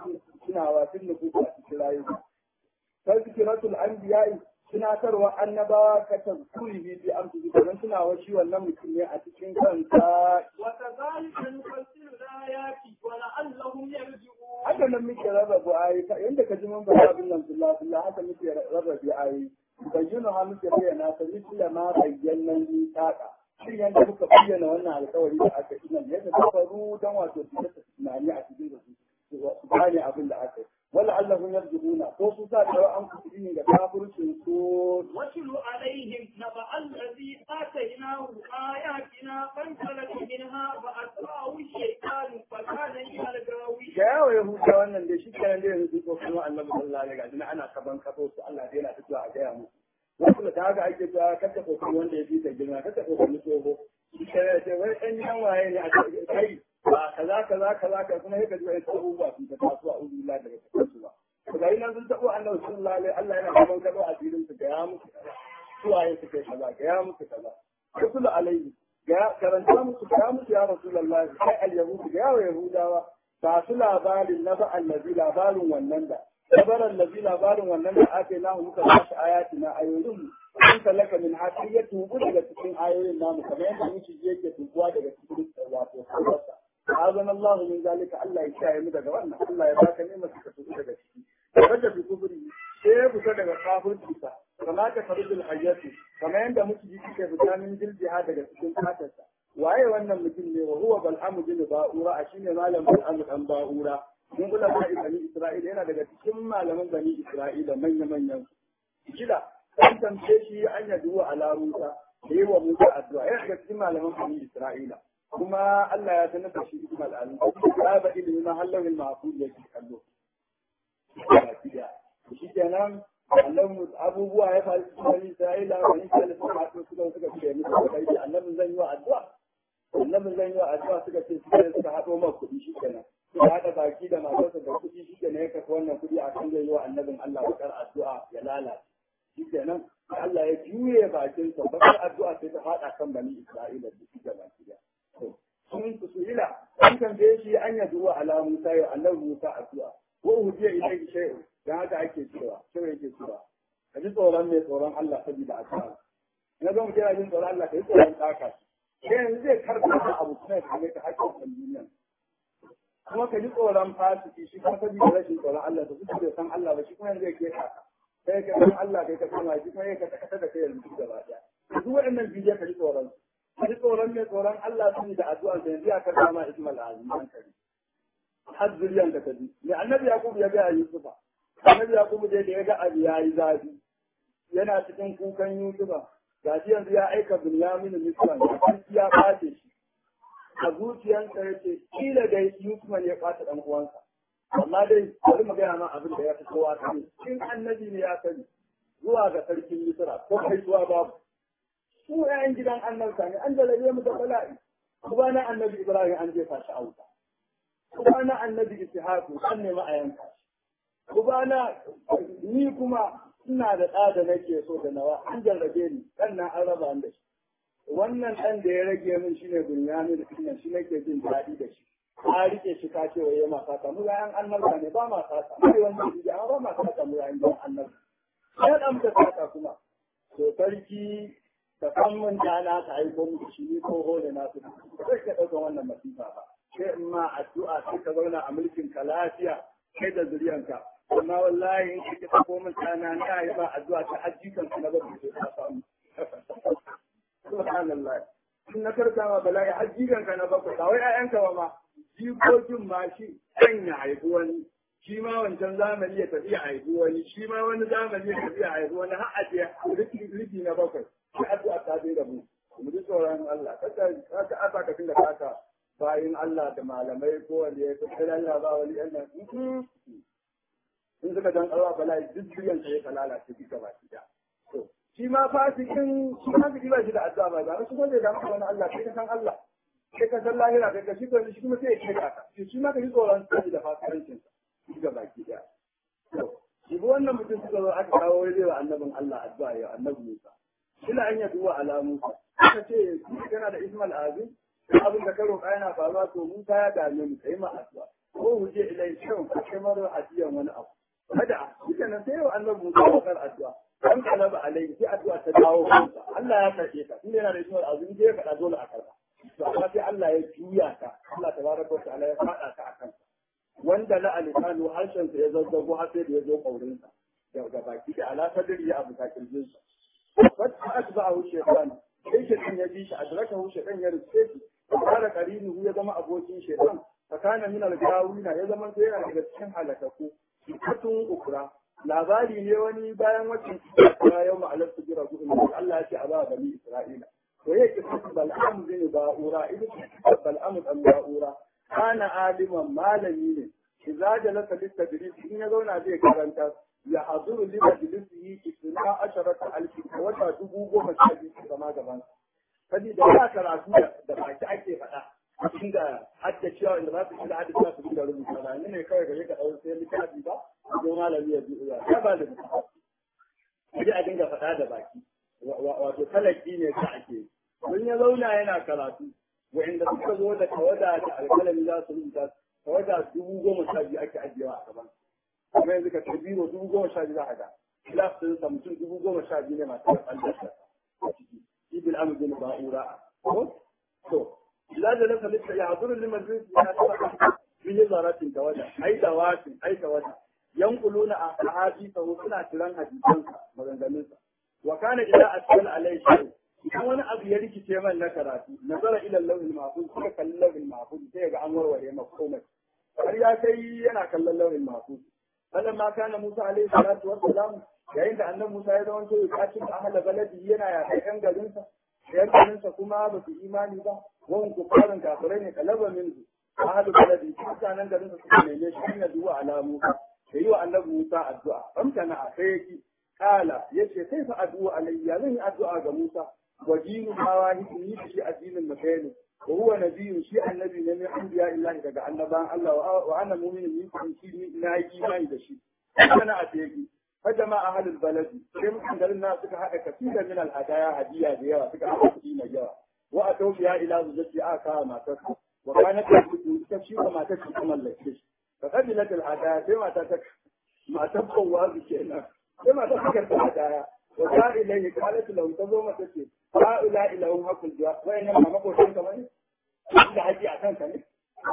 tunawa tun nufuku a cikin rayuwa tazkiratul anbiya'i tunatarwa annabawa ka tazkuri bi bi amsu bi don tunawa shi wannan mutum ne a cikin kansa وكذلك نفسر الآيات ولعلهم يرجعون haka nan muke rarrabe ayi yanda ka ji mun ba abin nan billah billah haka muke rarrabe ayi bayyana ha muke bayyana ta misla ma bayyana ni taka shin yanda muka bayyana wannan alƙawari da aka yi nan yadda ta faru dan wato su ta tunani a cikin su su gane abin da aka yi wala allahum yarjuna ko su sa da an kuɗi ga kafircin su واتل عليهم نبأ الذي آتيناه آياتنا فانسلخ منها فأتبعه الشيطان فكان من الغاوين ga yawa yahuda wannan da shi kenan da yanzu ko kuma annabi sallallahu alaihi wasallam ana kaban kafo su Allah dai yana fitowa a gaya musu wasu da haka ake ta kasa kokon wanda ya fi ta girma kasa kokon tsoho shi kenan ya ce wai ɗan yan waye ne a kai ba kaza kaza kaza ka kuma yake zuwa ita abubuwa sun ta taso a uzu la daga cikin su ba to ga nan sun tabo annabi sallallahu alaihi Allah yana kaban kafo a filin su ga ya musu kaza suwaye su kai kaza ga ya musu kaza rasul alaihi ga karanta musu ga musu ya rasulullahi kai al-yahudi ga yawa yahudawa ba su labarin na ba'an nabi labarin wannan da labaran nabi labarin wannan da ake namu muka ba shi ayati na ayoyin sun talaka min haƙi ya tubu daga cikin ayoyin namu kamar yadda miki yake tubuwa daga cikin wato sabarsa azan Allah min zalika Allah ya kiyaye mu daga wannan Allah ya baka ne masu ka tubu daga ciki wanda bi kubri sai ya fita daga kafirci sa kama ka farjul hayyati kamar yadda miki yake fita min jiljiha daga cikin fatarsa waye wannan mutum ne wa huwa bal'amu bin ba'ura a shine malam bal'amu dan ba'ura mun kula da bani isra'ila yana daga cikin malaman bani isra'ila manya manyan kila an tambaye shi an yadu ala musa yayi wa musa addu'a yana daga cikin malaman bani isra'ila kuma Allah ya sanar da shi ismal alim ya ba ilimi ma halawin ma'qul yake kallo shi kenan annabi abubuwa ya faru cikin bani isra'ila bani isra'ila suka haɗu suka suka ce musu kai annabin zan yi wa addu'a annabin zan yi wa addu'a suka ce suka suka haɗo ma kuɗi shi kenan suka haɗa baki da matarsa da kuɗi shi kenan ya kafa wannan kuɗi a kan zai yi wa annabin Allah bakar addu'a ya lalace shi kenan Allah ya juye bakinsa bakar addu'a sai ta faɗa kan bani Isra'ila da shi gaba ki sun su ila an tambaye shi an yadu wa ala Musa ya annabi Musa addu'a ko hudiya ilaihi shay'un dan haka ake cewa sai yake cewa ka ji tsoron mai tsoron Allah saboda addu'a na ga mutum yana jin tsoron Allah ka yi tsoron ɗaka sai yanzu zai karɓa da abu kuma ya kame ka hakkin kan duniya kuma ka ji tsoron fasiki shi kuma saboda rashin tsoron Allah da suke da san Allah ba shi kuma zai ke ka kai ka san Allah kai ka san wa shi kuma ya ka kasa da kai yanzu gaba daya duk waɗannan bidiyo ka ji tsoron ka ji tsoron mai tsoron Allah su da addu'a da yanzu ya ka dama Ismail Azim an kare har zuriyan ka tabi me annabi Yaqub ya ga Yusufa annabi Yaqub da ya ga abu yayi zafi yana cikin kukan Yusufa gashi yanzu ya aika Binyamin Misran ya ɓace shi a zuciyarsa ya ce kila dai Yusuf ne ya ɓata ɗan uwansa amma dai bari mu gaya ma abin da ya fi kowa sani in annabi ne ya sani zuwa ga sarkin Misra ko kai zuwa babu su ƴaƴan gidan annabta ne an jalabe mu da bala'i kuma na annabi Ibrahim an jefa shi a wuta kuma na annabi Ishaqu an nemi a yanka shi kuma na ni kuma ina da ɗa da nake so da nawa an jarrabe ni ɗan nan an raba da shi wannan ɗan da ya rage min shi ne bunyani da kuma shi nake jin daɗi da shi ka rike shi ka ce waye ma sata mu yayan annabta ne ba ma sata kai wanda shi amma ba ma sata mu yayan dan annabta sai dan ta sata kuma to sarki ka san mun dana ka aiko mu shi ni ko hole na su sai ka dauka wannan masifa ba sai in ma addu'a sai ka zauna a mulkin ka lafiya kai da zuriyanka amma wallahi in kike sako min dana na yi ba addu'a ta hajjikan ka na ba ku ta samu subhanallah in na karka ma bala'i har jiganka na bakwai ba wai ƴaƴanka ba ma jikokin ma shi ɗan ya haifi wani shi ma wancan zamani ya tafi ya haifi wani shi ma wani zamani ya tafi ya haifi wani har a je rufi na bakwai shi addu'a ta bai da mu mu ji tsoron Allah kada ka asa ka tinda kaka bayin Allah da malamai ko wanda ya kai Allah ba wani ɗan nan in suka dan Allah bala'i duk duniyan ya kalala ce duka ba shi da to shi ma fasikin shi fasiki ba shi da addu'a ba ba shi ko da maka wani Allah kai ka san Allah kai ka san lahira kai ka shi ko shi kuma sai ya kira ka shi ma ka ji tsoron sai da fasikancin shi ga baki daya to shi wannan mutum suka zo aka kawo wai wa annabin Allah addu'a ya annabi Musa ila an yadu wa ala Musa aka ce kana da Ismail Azim abin da ka roƙa yana faruwa to Musa ya dame mu kai ma addu'a ko huje ilai shan ka kai maro hadiyan wani abu kada shi nan sai wa annabi Musa bakar addu'a an kalaba alaihi sai addu'a ta dawo kansa Allah ya karbe ka tunda yana da ismar azumi sai ya faɗa dole a karba to amma sai Allah ya juya ka Allah tabaraka wa ta'ala ya faɗa ka akan wanda la alisanu harshen sa ya zazzago har sai da ya zo kaurin sa daga baki da ala sadri ya abu kirjin sa wata asba'ahu shaytan sai shaytan ya bi shi adrakahu shaytan ya rufe shi fara karinuhu ya zama abokin shaytan fakana min al-gawina ya zama sai yana daga cikin halakaku katun ukra labari ne wani bayan wacce ya yau ma'alar su jira gudun da Allah ya ce a ba bani Isra'ila. To ya ke kasu bal'amu zai ba'ura, ita ce bal'amu ɗan ba'ura. Kana aliman malami ne, shi za da lasa lista in ya zauna zai karanta ya hazuru lima dilisi yi isna asharata alfi a wata dubu goma sha biyu su zama gaban. Sabida ya karatu da baki ake faɗa. inda hadda cewa inda za su shiga hadda cewa su dinga rubuta ba ni ne kawai gare ka ɗau sai littafi ba ko malami ya biyu ya ba da mutum a dinga faɗa da baki wato talaki ne ka ake mun ya zauna yana karatu wa'inda suka zo da tawada da alƙalami za su rubuta tawada dubu goma sha biyu ake ajiyewa a gaban kuma yanzu ka biro dubu goma sha biyu za a ga kilas ɗin sa mutum dubu goma sha biyu ne masu da ɓallar a ciki ibil amudin ba'ura ko to لا جلس لسه يعذر لمن به زارات توجه أي دوات أي توجه ينقلون أحاديثه سنة تلان حديثا مغنغنسا وكان إذا أسأل عليه شيء idan wani abu ya rikice man na karatu nazara ila lauhin mahfuz suka kalli lauhin mahfuz sai ga an warware maka komai har ya kai yana kallon lauhin mahfuz sannan ma kana Musa alaihi salatu wassalam yayin da annabi Musa ya zama ya kacin ahla baladi yana ya kai yan garinsa yan garinsa kuma ba su imani ba wani kufarin kafirai ne kalaba min su ahlu baladi mutanen garinsa suka neme shi ne zuwa alamu da yi wa annabi Musa addu'a amsana a sai yake kala yace kai fa addu'a alayya zan yi addu'a ga Musa wa dinu mawahi ni shi addinin mutane wa huwa nabiyyun shi annabi ne min anbiya illahi daga annaban Allah wa ana mu'minin ni kun shi ni na yi imani da shi kana a teki fajama ahlul baladi sai mutan garin na suka hada kafira min al hadaya hadiya da yawa suka hada kuɗi mai yawa wa atawfiya ila zujati aka matar wa kanat ta shi wa matar ta mallake shi fa qabilat al hadaya sai mata ta matar kowa kenan sai mata ta karɓi hadaya wa ta ilayhi qalat lahu ta zo mata ce ha'ula ilahum hakul du'a wa inna ma makotin ka bane da haji a kanka ne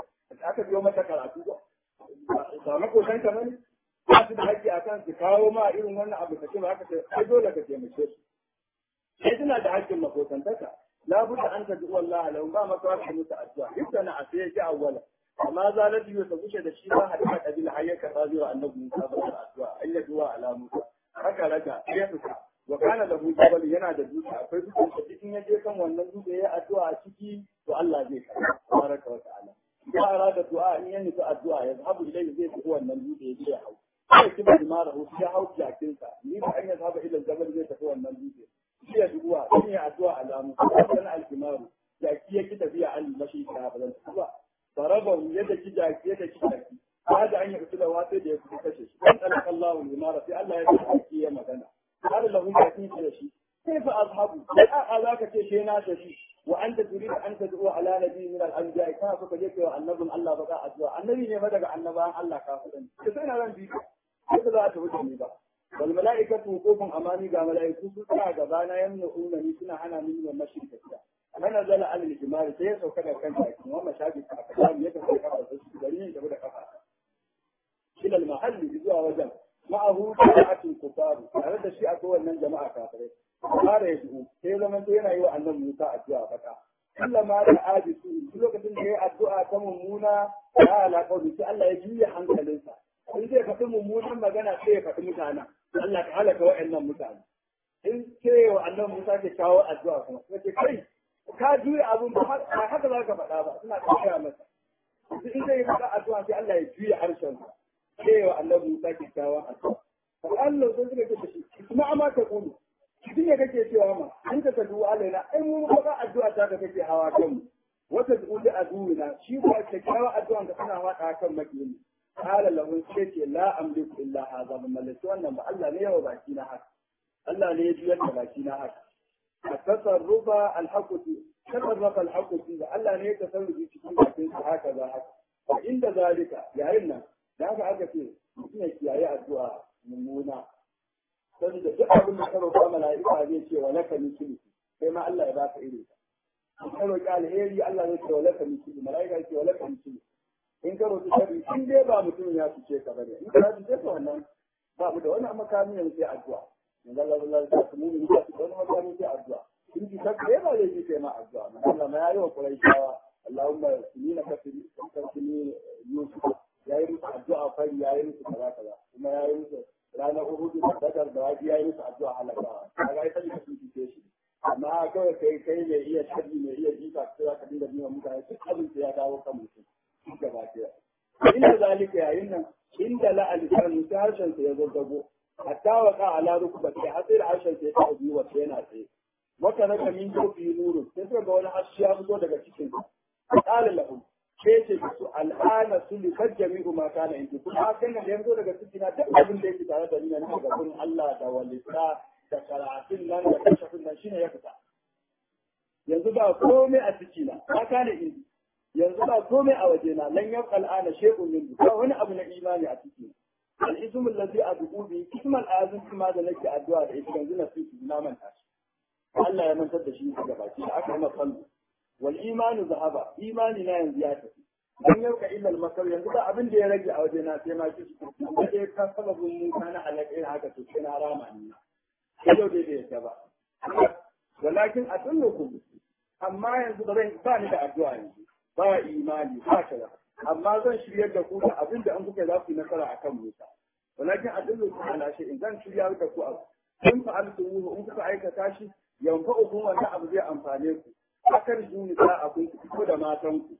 aka biyo mata karatu ba ba makotan ka bane ba su da haƙƙi a kan su kawo ma irin wannan abu ka ce ba haka sai dole ka taimake su sai suna da haƙƙin makotantaka labudda an tabi wallahi lahum ba maka wa musu addu'a yadda na a sai ya ji awwala amma zalat yu ta kushe da shi ba hadda kabila hayyaka rabiwa annabi Musa ba da addu'a ayyatuwa ala Musa haka raka ya fita wa kana lahu jabal yana da dutse akwai dutsen da cikin ya je kan wannan dutse ya addu'a a ciki to Allah zai karɓa tabaraka wa ta'ala ya arada du'a in ya nufi addu'a ya zahabu ilayhi zai tafi wannan dutse ya je ya hau sai kiba dimara hu ya hau jakinsa ni da an ya zaba ila jabal zai tafi wannan dutse shi ya duwa in ya addu'a alamu sai al-kimaru jaki yake tafiya an mashi ta ba zan tafi ba ضربه يدك جاك يدك جاك هذا أن يقتل واسد يقتل كشش فأنطلق الله الإمارة في الله يدك يا مدنا قال له جاكين كشش كيف أذهب لا أذاك شينا ششي وأنت تريد أن تدعو على نبي من الأنبياء كان فكجيك النبي الله بقى أدعو النبي ne madaga annabawan Allah kafirin ka sai na ran bi ka za ta wuce ni ba wal mala'ikatu wuqufun amani ga mala'iku su tsaya gaba na yamnuna ni suna hana min wannan shirka mana zala an lijimari sai ya sauka da kan jaki wa mashabi a kasamu ya tafi kafa da su gari ne da kafa ila mahalli zuwa wajen ma'ahu jama'atul kufaru tare da shi akwai wannan jama'a kafirai fara ya shigo sai zaman to yana yi wa annabi Musa addu'a baka kullama da ajisu duk lokacin da yayi addu'a ta mummuna ya alaka da shi Allah ya juya hankalinsa in zai faɗi mummunan magana sai ya faɗi mutana Allah ka halaka wa'annan mutane in ce wa annabi Musa ke kawo addu'a kuma sai kai ka juya abun ba haka za ka faɗa ba suna tafiya masa in zai faɗa addu'a sai Allah ya juya harshen sa cewa annabi Musa ke kawo addu'a fa Allah sai suka ce shi kuma amma ta kulu shi ne kake cewa ma in ka tadu alaina ai mu ba addu'a ta ka kake hawa kan mu wata du'u da aduwina shi ba kyakkyawa addu'a ka tana wada kan makini qala lahu sai ce la amliku illa hadha ba mallaki wannan ba Allah ne yawa baki na haka Allah ne ya juyar da baki na haka التصرف الحق تصرف الحق فيه الله ne ya tasarrufi cikin bakin sa haka za haka wa inda zalika yayin nan da haka aka ce mutum ya kiyaye addu'a mummuna saboda duk abin da ka roƙa mala'ika zai ce wa laka misli sai ma Allah ya baka irin in ka roƙi alheri Allah zai ce wa laka misli mala'ika ya ce wa laka misli in ka roƙi sharri in dai ba mutum ya fice ka bane in ka fice ka wannan ba mu da wani makami yanzu sai addu'a من الله الله يسلم من يسلم وما كان في أدعاء إن كتب ما يجي كما أدعاء من الله ما يعيو قريش اللهم سنين كسنين كسنين يوسف يا يوسف أدعاء فاي يا يوسف كذا كذا وما يا يوسف رانا أهود بدر دواجي يا يوسف أدعاء على كذا هذا يتجي كسنين كيشي amma kawai kai kai mai iya sharri mai iya jifa sai ka dinga biyan mutane duk abin da ya dawo kan mutum gaba ɗaya inda zalika yayin nan inda la alisan ta harshen sa ya zazzago hatta wa ka ala rukbati hasir harshen sa ya taɓa biyu wata yana tsaye wata na kamin jofi nuru sai suka ga wani harshe ya fito daga cikin sa qala lahum sai ce su al'ana sulli kad jami'u ma kana inda kuma hakan da ya fito daga cikin na duk abin da yake tare da ni na daga gurin Allah da walita da karatun nan da kashafin nan shine ya fita yanzu ba komai a ciki na ba kana indi yanzu ba komai a waje na lan yabqa al'ana shay'un min ba wani abu na imani a ciki al-ismu allazi ad'u bi ismu al-azim kuma da nake addu'a da ita yanzu na fi na manta shi Allah ya mantar da shi daga baki da aka masa sallu wal imanu zahaba imani na yanzu ya tafi dan yauka illa al-masal yanzu ba abin da ya rage a waje na sai ma kishi da dai ka sababin mu kana alaƙa haka to sai na rama ni yau dai bai yadda ba walakin atullukum amma yanzu ba zan ba ni da addu'a yanzu ba imani ba kaza amma zan shiryar da ku da abin da an kuka za ku yi nasara akan Musa walakin adullukum ala in zan shiryar da ku abu in fa'altumuhu in kuka aikata shi yanfa'ukum wannan abu zai amfane ku akan juni za a kun fito da matan ku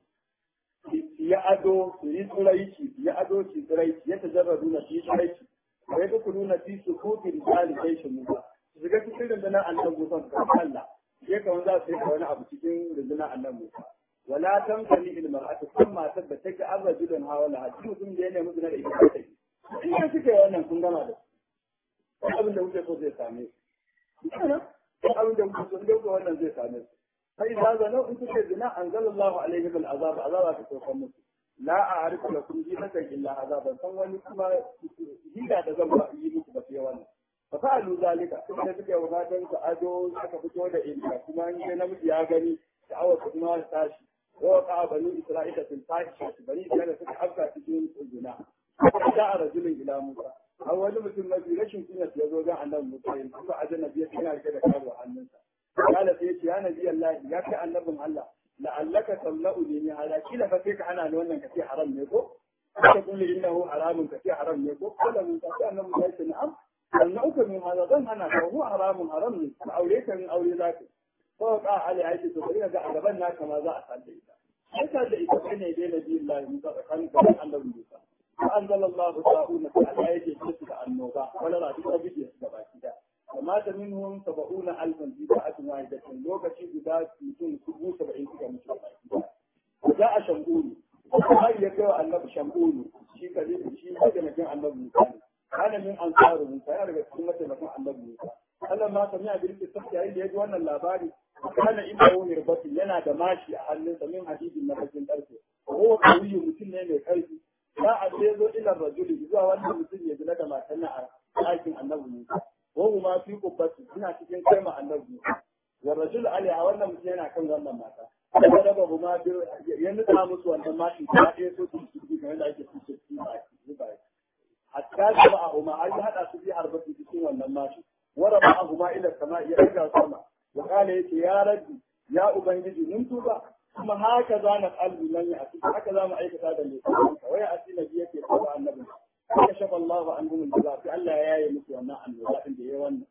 ya ado su yi tsiraici ya ado su tsiraici ya tajarradu na fi tsiraici wa ya kuku nuna fi su kofi da tsali kai shi Musa su shiga cikin rundunar annan Musa su kan Allah ya kawan za su yi wani abu cikin rundunar annan Musa wala tamtani ilmar a cikin matar da take an rajulun hawala a cikin mutum da ya nemi zina da ita ta yi in ya suke wannan kun gama da su abin da kuke so zai same su abin da kuke so zai wannan zai same su fa idza zanu in kuke zina anzalallahu alaihi bil azab azaba ta sauka musu la a'rifu lakum dinatan illa azaban san wani kuma hida da zan ba yi muku ba sai wannan fa fa'alu zalika kuma suke wafatan su ado aka fito da inda kuma in dai namiji ya gani sha'awar su kuma ta tashi wa waqa bani isra'ila fil fahisha bani isra'ila suka afka cikin zina da a rajulin ila musa a wani mutum mafi rashin kunya ya zo ga annabi musa ya kuma ajanabi ya yana rike da karo a hannunsa kala sai ya ce ya nabi allah ya kai annabin allah la'allaka tamla'u ni ala kila fa sai ka ana ni wannan kace haram ne ko ka kulli innahu haramun kace haram ne ko kala mun ta annabi ya ce na'am sannan min hada zan hana ka huwa haramun haram ne ka aure ka min aure zaka ko ka ali aiki to bari ga a gaban naka ma za a sanda ita sai ka da ita kai ne dai nabi Allah Musa tsakanin ka da annabi Musa fa anzalallahu ta'ala ta Allah yake ce da annoba wala ra duk abin da suka baki da amma ta minhum sab'una alfan fi sa'atin wahidatin lokaci guda mutum dubu saba'in suka mutu baki da za a shambulu har ya kai wa annabi shambulu shi ka shi ka ga annabi Musa ne kana min ansaru Musa ya daga cikin mataimakan annabi Musa Allah ma sami a birki sabta yayin da ya ji wannan labari kana inda wani rubati yana da mashi a hannunsa min hadidin na bakin karfe ko kawuyi mutum ne mai karfi za a ce zo ila rajuli zuwa wannan mutum ya zina da matan a ɗakin annabi Musa ko kuma fi kubbati suna cikin kaima annabi Musa wa rajul alaiha wannan mutum yana kan wannan mata da daga kuma ya nuna musu wannan mashi ta ɗaya so su su kamar da ake fice su ba hatta jama'ahuma har ya hada su bi harbati cikin wannan mashi wara ma'ahuma ila sama ya daga sama wa kala yace ya rabbi ya ubangiji mun tuba kuma haka za na qalbi man ya ati haka za mu aikata da ne wai ati nabi yake ko annabi ya shafa Allahu anhum al fi Allah ya yi musu wannan annoba din da yayi wannan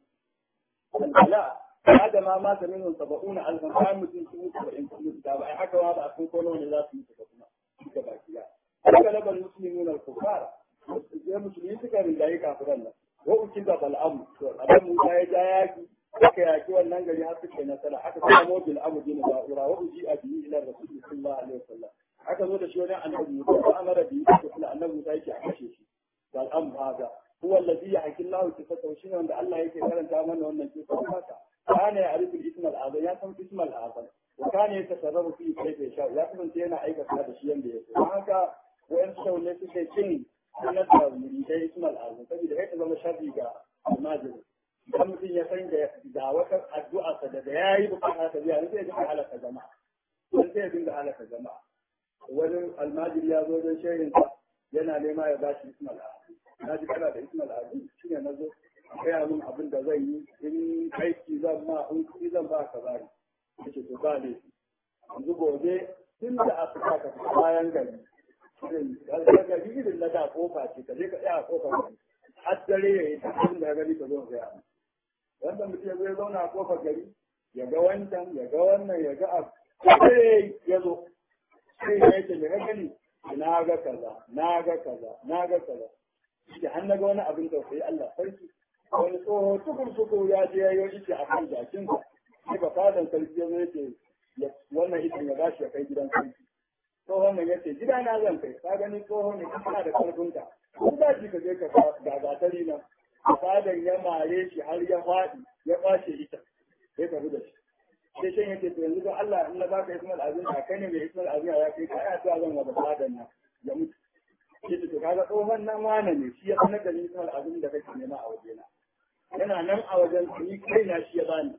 Allah hada ma ma ta minhum sab'una alfan kan mutum su mutu da in mutu da ba haka ba a kun kono ne za su mutu da kuma da baki ya haka labal muslimuna al-kuffar sai musulmi suka rinjaye kafiran nan wa uki da bal'amu to abin musa ya ja yaki aka yaki wannan gari har suke nasara aka samo bil amu din ba'ura wa uji a biyu ila rasul sallallahu alaihi wasallam aka zo da shi wajen annabi musa ko amara bi ko kula annabi musa yake a kashe shi bal am hada huwa alladhi yahki Allahu sifatahu shine wanda Allah yake karanta mana wannan sifar haka kana ya arifu ism al-azam ya san ism al-azam wa kana yatasarrafu fi kayfa yasha ya kasance yana aikata da shi yanda yake haka wayan shaune suke cin sanar da muridai Ismail Azam saboda ya zama sharri ga almajiri idan mutum ya san da wata addu'a sa da ya yi bukata ta biya sai ya dinga halaka jama'a sai sai ya dinga halaka jama'a wani almajiri ya zo don shehin sa yana nema ya ba shi Ismail Azam na ji kana da Ismail Azam shi ne na zo a gaya min abin da zan yi in aiki zan ma in kuɗi zan ba ka bari yace to ba ne yanzu gobe tun da aka saka bayan gari daga irin na da kofa ce ka je ka tsaya a kofar gari har dare ya yi tafiyar da gani ka zo ka gaya wanda mutum ya zo ya zauna a kofar gari ya ga wancan ya ga wannan ya ga abu sai ya zo sai ya ce me ka gani na ga kaza na ga kaza na ga kaza shi har na ga wani abin tausayi Allah sarki wani tsoho tukur tukur ya je ya yi shi a kan jakinsa sai ba fadan sarki ya zo ya ce wannan itin ya bashi ya kai gidan sarki tsohon nan ya ce gida na zan kai ka gani tsohon ne kana da karfinka kun ba shi ka je ka ga gatari nan fadan ya mare shi har ya faɗi ya kwashe ita sai ka da shi sai shan yake to yanzu don Allah in na baka Ismail Azim ka kai ne mai Ismail Azim ya kai ka ai addu'a zan wa da fadan nan ya mutu sai to kaga tsohon nan wane ne shi ya sanar da ni Ismail Azim da kake nema a wajena yana nan a wajen ni kai na shi ya bani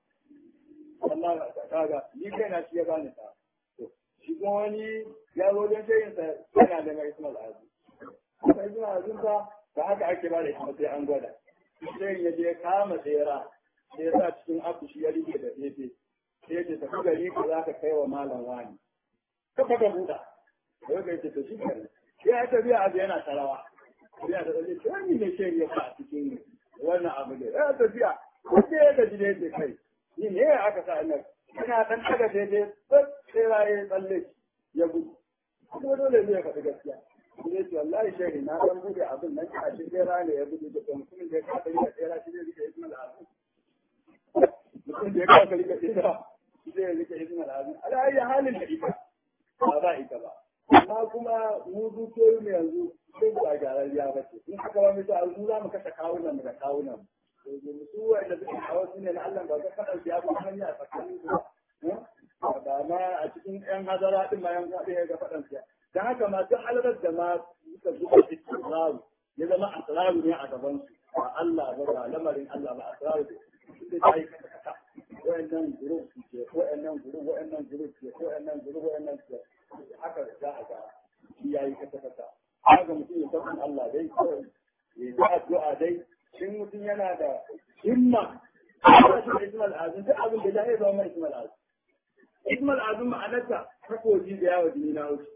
Allah kaga ni kai na shi ya bani ta shi kuma wani ya zo don shayinsa yana da mai ismail azu kuma ismail azun ba ba haka ake ba da ismail sai an gwada sai ya je kama tsera sai ya sa cikin akushi ya rike da fefe sai ya ce tafi gari ka za ka kai wa malam wani ka faka buɗa da yau ka ce to shi kare sai ya tafiya abu yana tarawa sai ya tafiya ce wani ne shi ya sa a cikin wannan abu ne ya tafiya wanda ya gaji da yake kai ni ne aka sa nan ina dan daga daidai sai raye tsalle ya gudu kuma dole ne ya faɗi gaskiya ne ce wallahi shehi na dan bude abin nan a shi tsera ne ya gudu da mutumin da ya kafa rika tsera shi ne rika ismail azim mutumin da ya kafa rika tsera shi ne rika ismail azim ala ayi halin da ita ba ba ita ba amma kuma mu dukiyoyi mu yanzu sai ba gyararriya ba ce in haka ba mu ta mu za mu kashe kawunan mu da kawunan mu su wanda suke kawo su ne na Allah ba ka kada ya ba hanya a tsakanin su ba ma a cikin yan hazara din ma yan zaɓe ya ga faɗan siya dan haka ma duk halarar da ma suka zuba cikin rawu ya zama asraru ne a gaban su ba Allah ba ba lamarin Allah ba asraru ne sai ta yi kasa wa'annan group ke wa'annan group wa'annan group ke wa'annan group wa'annan ke haka za a ga shi yayi kasa kasa haka mutum ya san Allah dai kawai ya yi addu'a dai in mutum yana da himma ba shi da ismal azum duk abin da ya zama mai ismal azum ismal azum ma'anarta takobi da yawa jini na wuce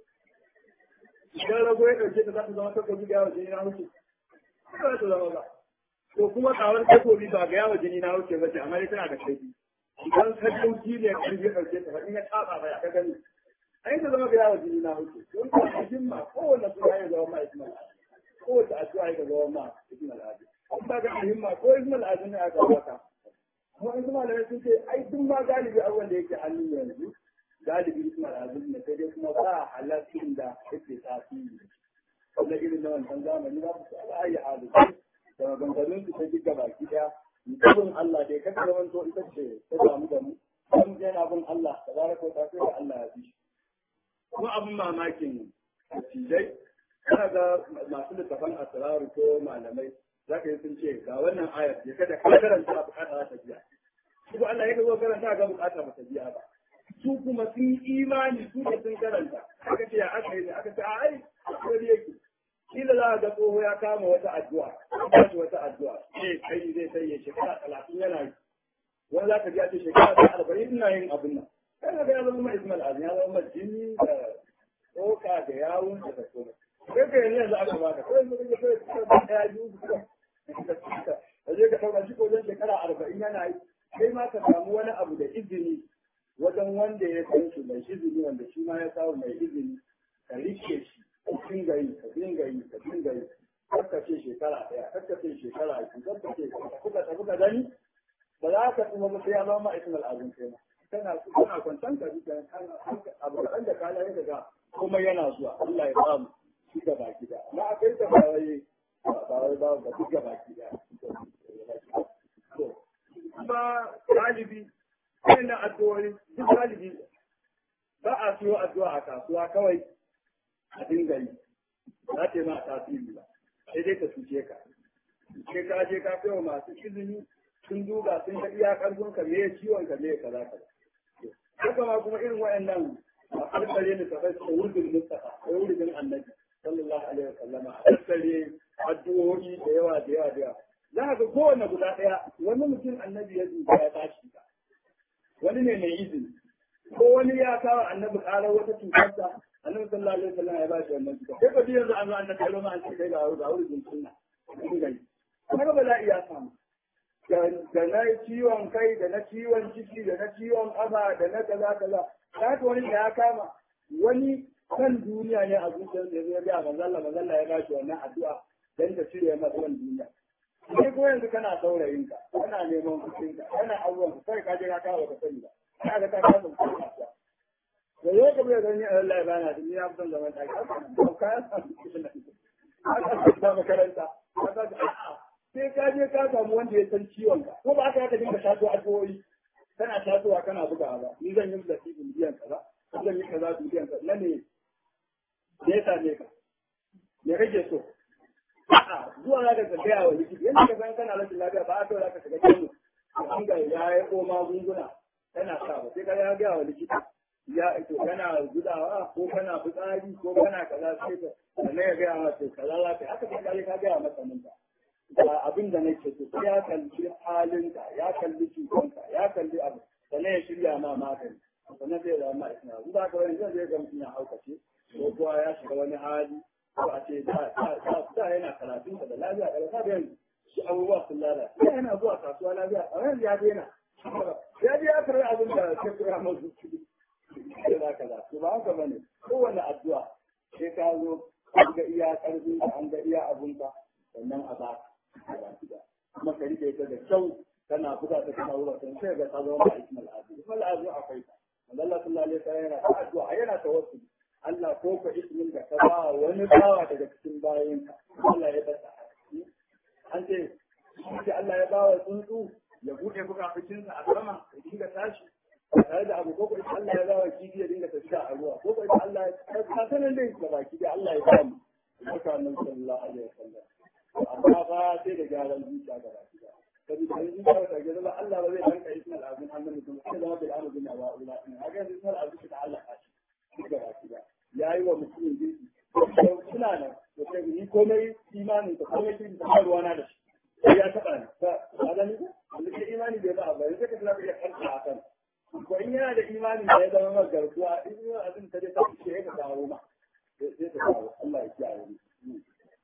idan rago ya ɗauke ta za ta zama takobi da yawa jini na wuce ba za ta zama ba to kuma kawar takobi ba ga yawa jini na wuce ba ce amma dai tana da kaifi idan ka dauki ne kan ya ɗauke ta in ya taba ba ya ka gani ai ta zama ga yawa jini na wuce don ka da himma kowanne suna ya zama ma ismal azum kowace addu'a ya zama ma ismal azum in ba ga himma ko ismal azum ne aka baka kuma in kuma da sun ce ai duk ma galibi abubuwan da yake hannun yanzu galibi ismal azum ne sai dai kuma ba halattun da yake tasiri wannan irin na wancan zamani ba su ala ayi halu da maganganun su ta giga baki daya mutumin Allah dai kada zaman to ita ce ta samu da mu dan yana bin Allah tabaraka ta sai da Allah ya bi kuma abin mamakin tijai kana ga masu littafan asraru ko malamai zaka yi sun ce ga wannan ayar ya kada ka karanta bukata ta biya shi ko Allah ya zo karanta ga bukata ba ta biya ba su kuma sun imani su da sun karanta aka ce ya aka yi aka ce a ai sai yake kila za a ga tsoho ya kama wata addu'a ba shi wata addu'a sai kai zai sai ya shekara talatin yana yi wani za ka ji a ce shekara ta arba'in ina yin abin nan kana ga ya zama ma ismail azim ya zama jini da tsoka da yawun da komai kai ka yanzu yanzu aka baka kai yanzu kake kai ka ba ɗaya biyu su kuma ka je ka ɗauka shi ko wajen shekara arba'in yana yi kai ma ka samu wani abu da izini wajen wanda ya san shi mai izini wanda shi ma ya samu mai izini ka rike shi ka dinga yi ka dinga yi ka dinga yi kakka ce shekara ɗaya kakka ce shekara biyu kakka ce kuka tafi ka gani ba za ka kuma ba sai ya zama ismail azum kai ma kana kana kwantan ka duka abu kaɗan da kana yi daga kuma yana zuwa Allah ya ba mu shi ga baki da amma akai ta ba wai ba wai ba ba duk ga baki da kuma galibi na addu'o'i duk galibi ba a siyo addu'a a kasuwa kawai a dinga yi za ta yi ma tasiri ba sai dai ta cuce ka sai ka je ka kai wa masu izini sun duba sun ga iya karfin ka me ciwon ka me kaza kaza haka ma kuma irin wayannan a karkare ne ta bai wurdin mustafa ko wurdin annabi sallallahu alaihi wasallama a karkare addu'o'i da yawa da yawa da yawa za ka ga kowanne guda ɗaya wani mutum annabi ya duba ya tashi ka wani ne mai izini ko wani ya kawo annabi ƙarar wata cutarsa annabi sallallahu alaihi wasallam ya ba shi wannan cuta sai ka ji yanzu an zo annabi ya roma an ce kai ga ga wurin sunna kun gani kuma ba za iya samu da na ciwon kai da na ciwon ciki da na ciwon ƙafa da na kaza kaza haka wani da ya kama wani kan duniya ne a zuciyar da ya ga manzalla manzalla ya ba shi wannan addu'a dan ta cire masa kan duniya sai ko yanzu kana saurayin ka kana neman kuɗin ka kana abubuwan ka kai ka je ka kawo ka sani ba kana ga ka kawo ka sani ba da yau ka bai gani Allah ya bana da ni ya fitan zaman ɗaki ko ka ya samu kuɗin aka ta makaranta sai ka je ka samu wanda ya san ciwon ka ko ba aka ka dinga shato addu'o'i kana shatowa kana bugawa ba ni zan yi musu biyan kaza ko zan yi kaza biyan kaza na ne ya same ka me kake so a'a zuwa za ka gaya wa likita yadda ka san kana rashin lafiya ba a kawai za ka shiga kano an ga ya yi ko magunguna kana sa ba sai ka ya gaya wa likita ya to kana gudawa ko kana fitsari ko kana kaza sai ka sannan ya gaya ma to kaza za ka haka kai ka gaya masa nan ba ga abin da nake so sai ya kalli halinka ya kalli cutanka ya kalli abu sannan ya shirya ma magani sannan sai ya zama ma isna in ba ka wani zai ga mutum ya haukace ko kuwa ya shiga wani hali ko a ce da yana karatun da lafiya da lafiya yanzu shi abubuwa sun lalace da yana zuwa kasuwa lafiya a yanzu ya daina ya je ya karɓi abin da ke kura masu kuɗi kaza kaza to ba haka bane kowane addu'a sai ka zo an ga iya ƙarfin ka an ga iya abun ka sannan a ba kuma ka rike ta da kyau kana buga ta kana wura ta sai ga ta zama ba ismal azu ismal azu akwai ta Allah sallallahu alaihi wasallam yana ta addu'a yana tawassuli Allah ko ka ismin da ka ba wani bawa daga cikin bayanka Allah ya bata an ce shi Allah ya bawa tsuntsu ya bude bukafucinsa a sama ya dinga tashi tare da abu ko ko Allah ya bawa kifi ya dinga tafiya a ruwa ko ko Allah ya ka sanin dai da baki da Allah ya ba mu haka annabi sallallahu alaihi wasallam amma ba sai da gyaran zuciya ga baki da saboda in ba ka ga ba Allah ba zai danka ismal azim hannun mutum sai zama bil amr bin awa ula in haka ismal azim ta Allah ka shi ga baki da yayi wa mutumin girki suna nan da sai ni komai imanin ka komai kin da ruwa na da shi sai ya taba ni ka ga ni da ke imani bai ba ba sai ka tsaya ya karka a kan ko in yana da imani da ya zama maka garkuwa in yana abin ta dai ta ce ka dawo ma sai ta dawo Allah ya kiyaye ni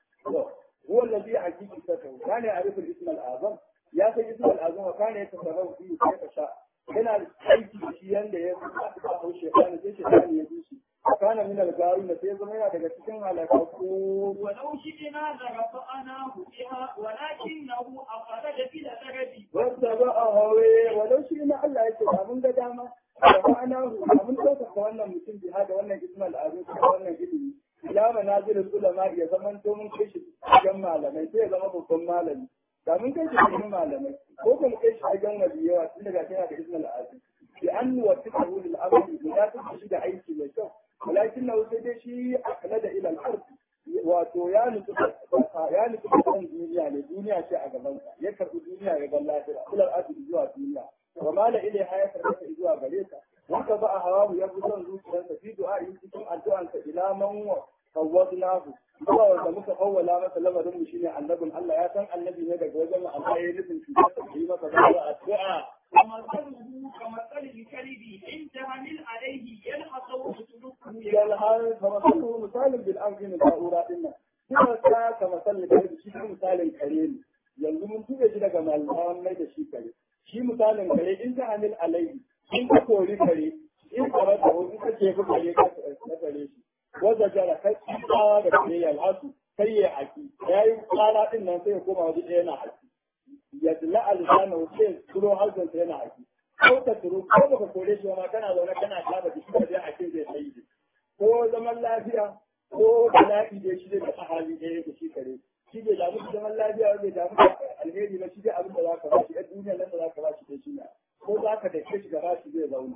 هو الذي حقيقته كان يعرف الاسم الاعظم ya san ismul azam wa kana yatasarrafu fi kayfa sha yana aiki shi yanda ya ba hau shaytan sai shaytan ya bi shi kana min al-gawi na sai zama yana daga cikin halakaku ولو شئنا لرفعناه بها ولكنه أخرج إلى الأرض wanda ba a hawe walau shi na Allah ya ce ba mun ga dama da ma'ana ba mun ɗaukaka wannan mutum biha da wannan ismul azam da wannan ilimi ila manazilul ulama ya zaman to mun kai shi cikin malamai sai ya zama babban malami da mun kai shi cikin malamai ko kuma kai shi wajen wali yawa tun daga tana da ismul azim bi an nuwaffiqahu lil amali da ta shi da aiki mai kyau walakin na sai dai shi akala da ila al-ard wato ya nufi ya nufi kan duniya ne duniya ce a gaban sa ya karbi duniya ya bar lafiya ila al-ard zuwa duniya wa mala ilaiha ya karbi zuwa gare ta wanda ba a hawa ya fi son zuciyarsa fi du'a yi cikin addu'ansa ila man wa fawwadnahu zuwa wanda muka fawwala masa lamarin mu shine annabin Allah ya san annabi ne daga wajen Allah ya nufin shi da yi masa da addu'a ومثله كمثل الكلب إن تهمل عليه يلحق وتتركه yal hal fa masallu misalin bil amri min ta'ura dinna kuma ta ka misalin da shi misalin kare ne yanzu mun tuge shi daga malaman mai da shi kare shi misalin kare in ta hamil alaihi in ka kori kare in ka rasa in ka ce ka kare ka kare shi wanda jara kai tsawa da kare ya alhasu sai ya haki yayi tsara din nan sai ya koma waje ɗaya na haki ya dila alisana sai turo harzan sai yana haki ko ka turo ko baka kore shi ma kana zaune kana kama da shi da hakin zai sai shi ko zaman lafiya ko bala'i da shi da hali ɗaya yake shi kare shi bai damu da zaman lafiya bai damu da alheri ba shi dai abin da za ka ba shi a duniya nan da za ka ba shi da shi na ko za ka dake shi gaba shi zai zauna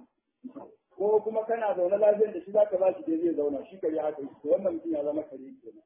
ko kuma kana zaune lafiyar da shi za ka ba shi dai zai zauna shi kare haka to wannan mutum ya zama kare kenan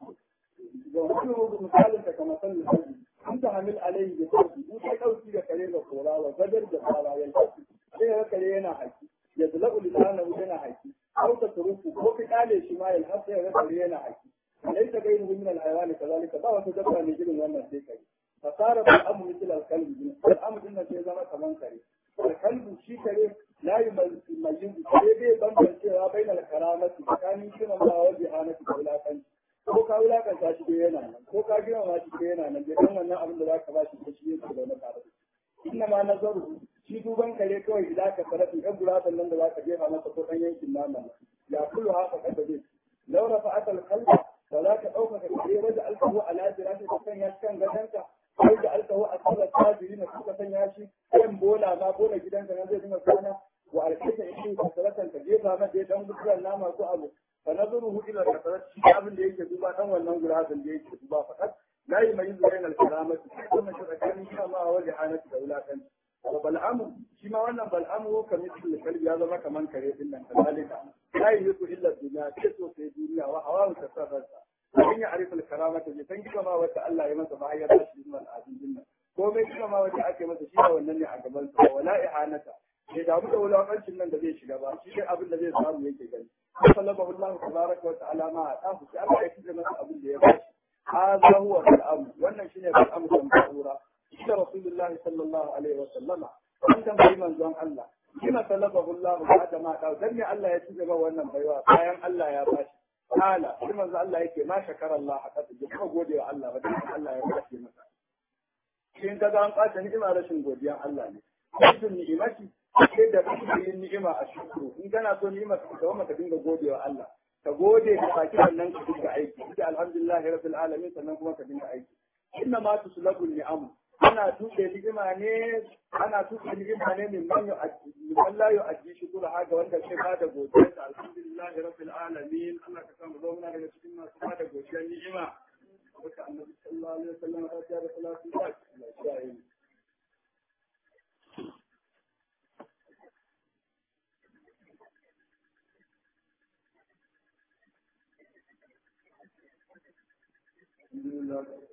ga wani misalin ta kamar sanin sarki an ta hamil alayhi da sarki in kai ɗauki da kare da kora wa gadar da fara ya tafi sai ya kare yana haki ya zula ulisanahu yana haki أو تتركه هو في قال شمال الحصى يغسل لنا حكي ليس غيره من الحيوان كذلك فهو تدبر من جل وانا سيكري فصار الأمر مثل الكلب الأمر إن في زمان كمان كري الكلب شي كري لا يميز كري بي بمبن سيرا بين الكرامة كان يمكن الله وجهانة ولا كان ko ka wulakanta shi da yana nan ko ka gina ma shi da yana nan da kan wannan abin da za ka ba shi da shi yake da na tare inna ma nazaru shi duban kare kawai idan ka farafi ɗan guratan nan da za ka jefa masa ko ɗan yankin nama ya kullu haka kada zai law rafa akal qalba da za ka ɗauka ka kare wajen alkahu ala jirati ka sanya shi kan gadonka ko da alkahu a sallar tajiri na suka sanya shi kan bola ma bola gidanka nan zai dinga kwana wa alkaita in ka salatan ka jefa masa ya ɗan guduran nama ko abu fa nazaruhu ila kasarat shi abin da yake duba ɗan wannan guratan da yake duba fakat لا يميز بين الكرامة ثم شركان كما وجهانة دولة وبالأمر شما وانا بالأمر كمثل الكلب هذا ما كمان كريم إلا كذلك لا يهد إلا الدنيا كسو في الدنيا وحواه تسرد فإن يعرف الكرامة جسن كما وتألا يمس معي راشد من العزيز جنة komai kuma ma wata ake masa shi wannan ne a gaban sa wala ihanata bai damu da wulakancin nan da zai shiga ba shi dai abin da zai samu yake gani sallallahu alaihi wa tabaraka wa ta'ala ma a tafu sai Allah ya kije masa abin da ya bashi هذا هو الأمر وأن شيء الأمر المشهورة إلى رسول الله صلى الله عليه وسلم أنت في من زون الله لما طلبه الله بعد ما قال دمي الله يتجب وأن بيوا قايم الله يا باشا قال لما زال الله يكي ما شكر الله حتى تجب ما قولي الله بدل الله يا باشا مثلا in ka ga an ɓata ni'ima rashin godiyan Allah ne rashin ni'imati sai da kake yin ni'ima a shukuru in kana so ni'ima ka kawo ka dinga godewa Allah ka gode ka baki wannan ka dinga aiki ita alhamdulillah rabbil alamin sannan kuma ka dinga aiki inna ma tuslabu ni'am ana tuke ni'ima ne ana tuke ni'ima ne min man yu'addi man la yu'addi shukura haka wanda ke ba da godiya ta alhamdulillah rabbil alamin Allah ka samu zauna daga cikin masu ba da godiya ni'ima wata annabi sallallahu alaihi wasallam ta ce da salatu ta Allah ya yi Alhamdulillah.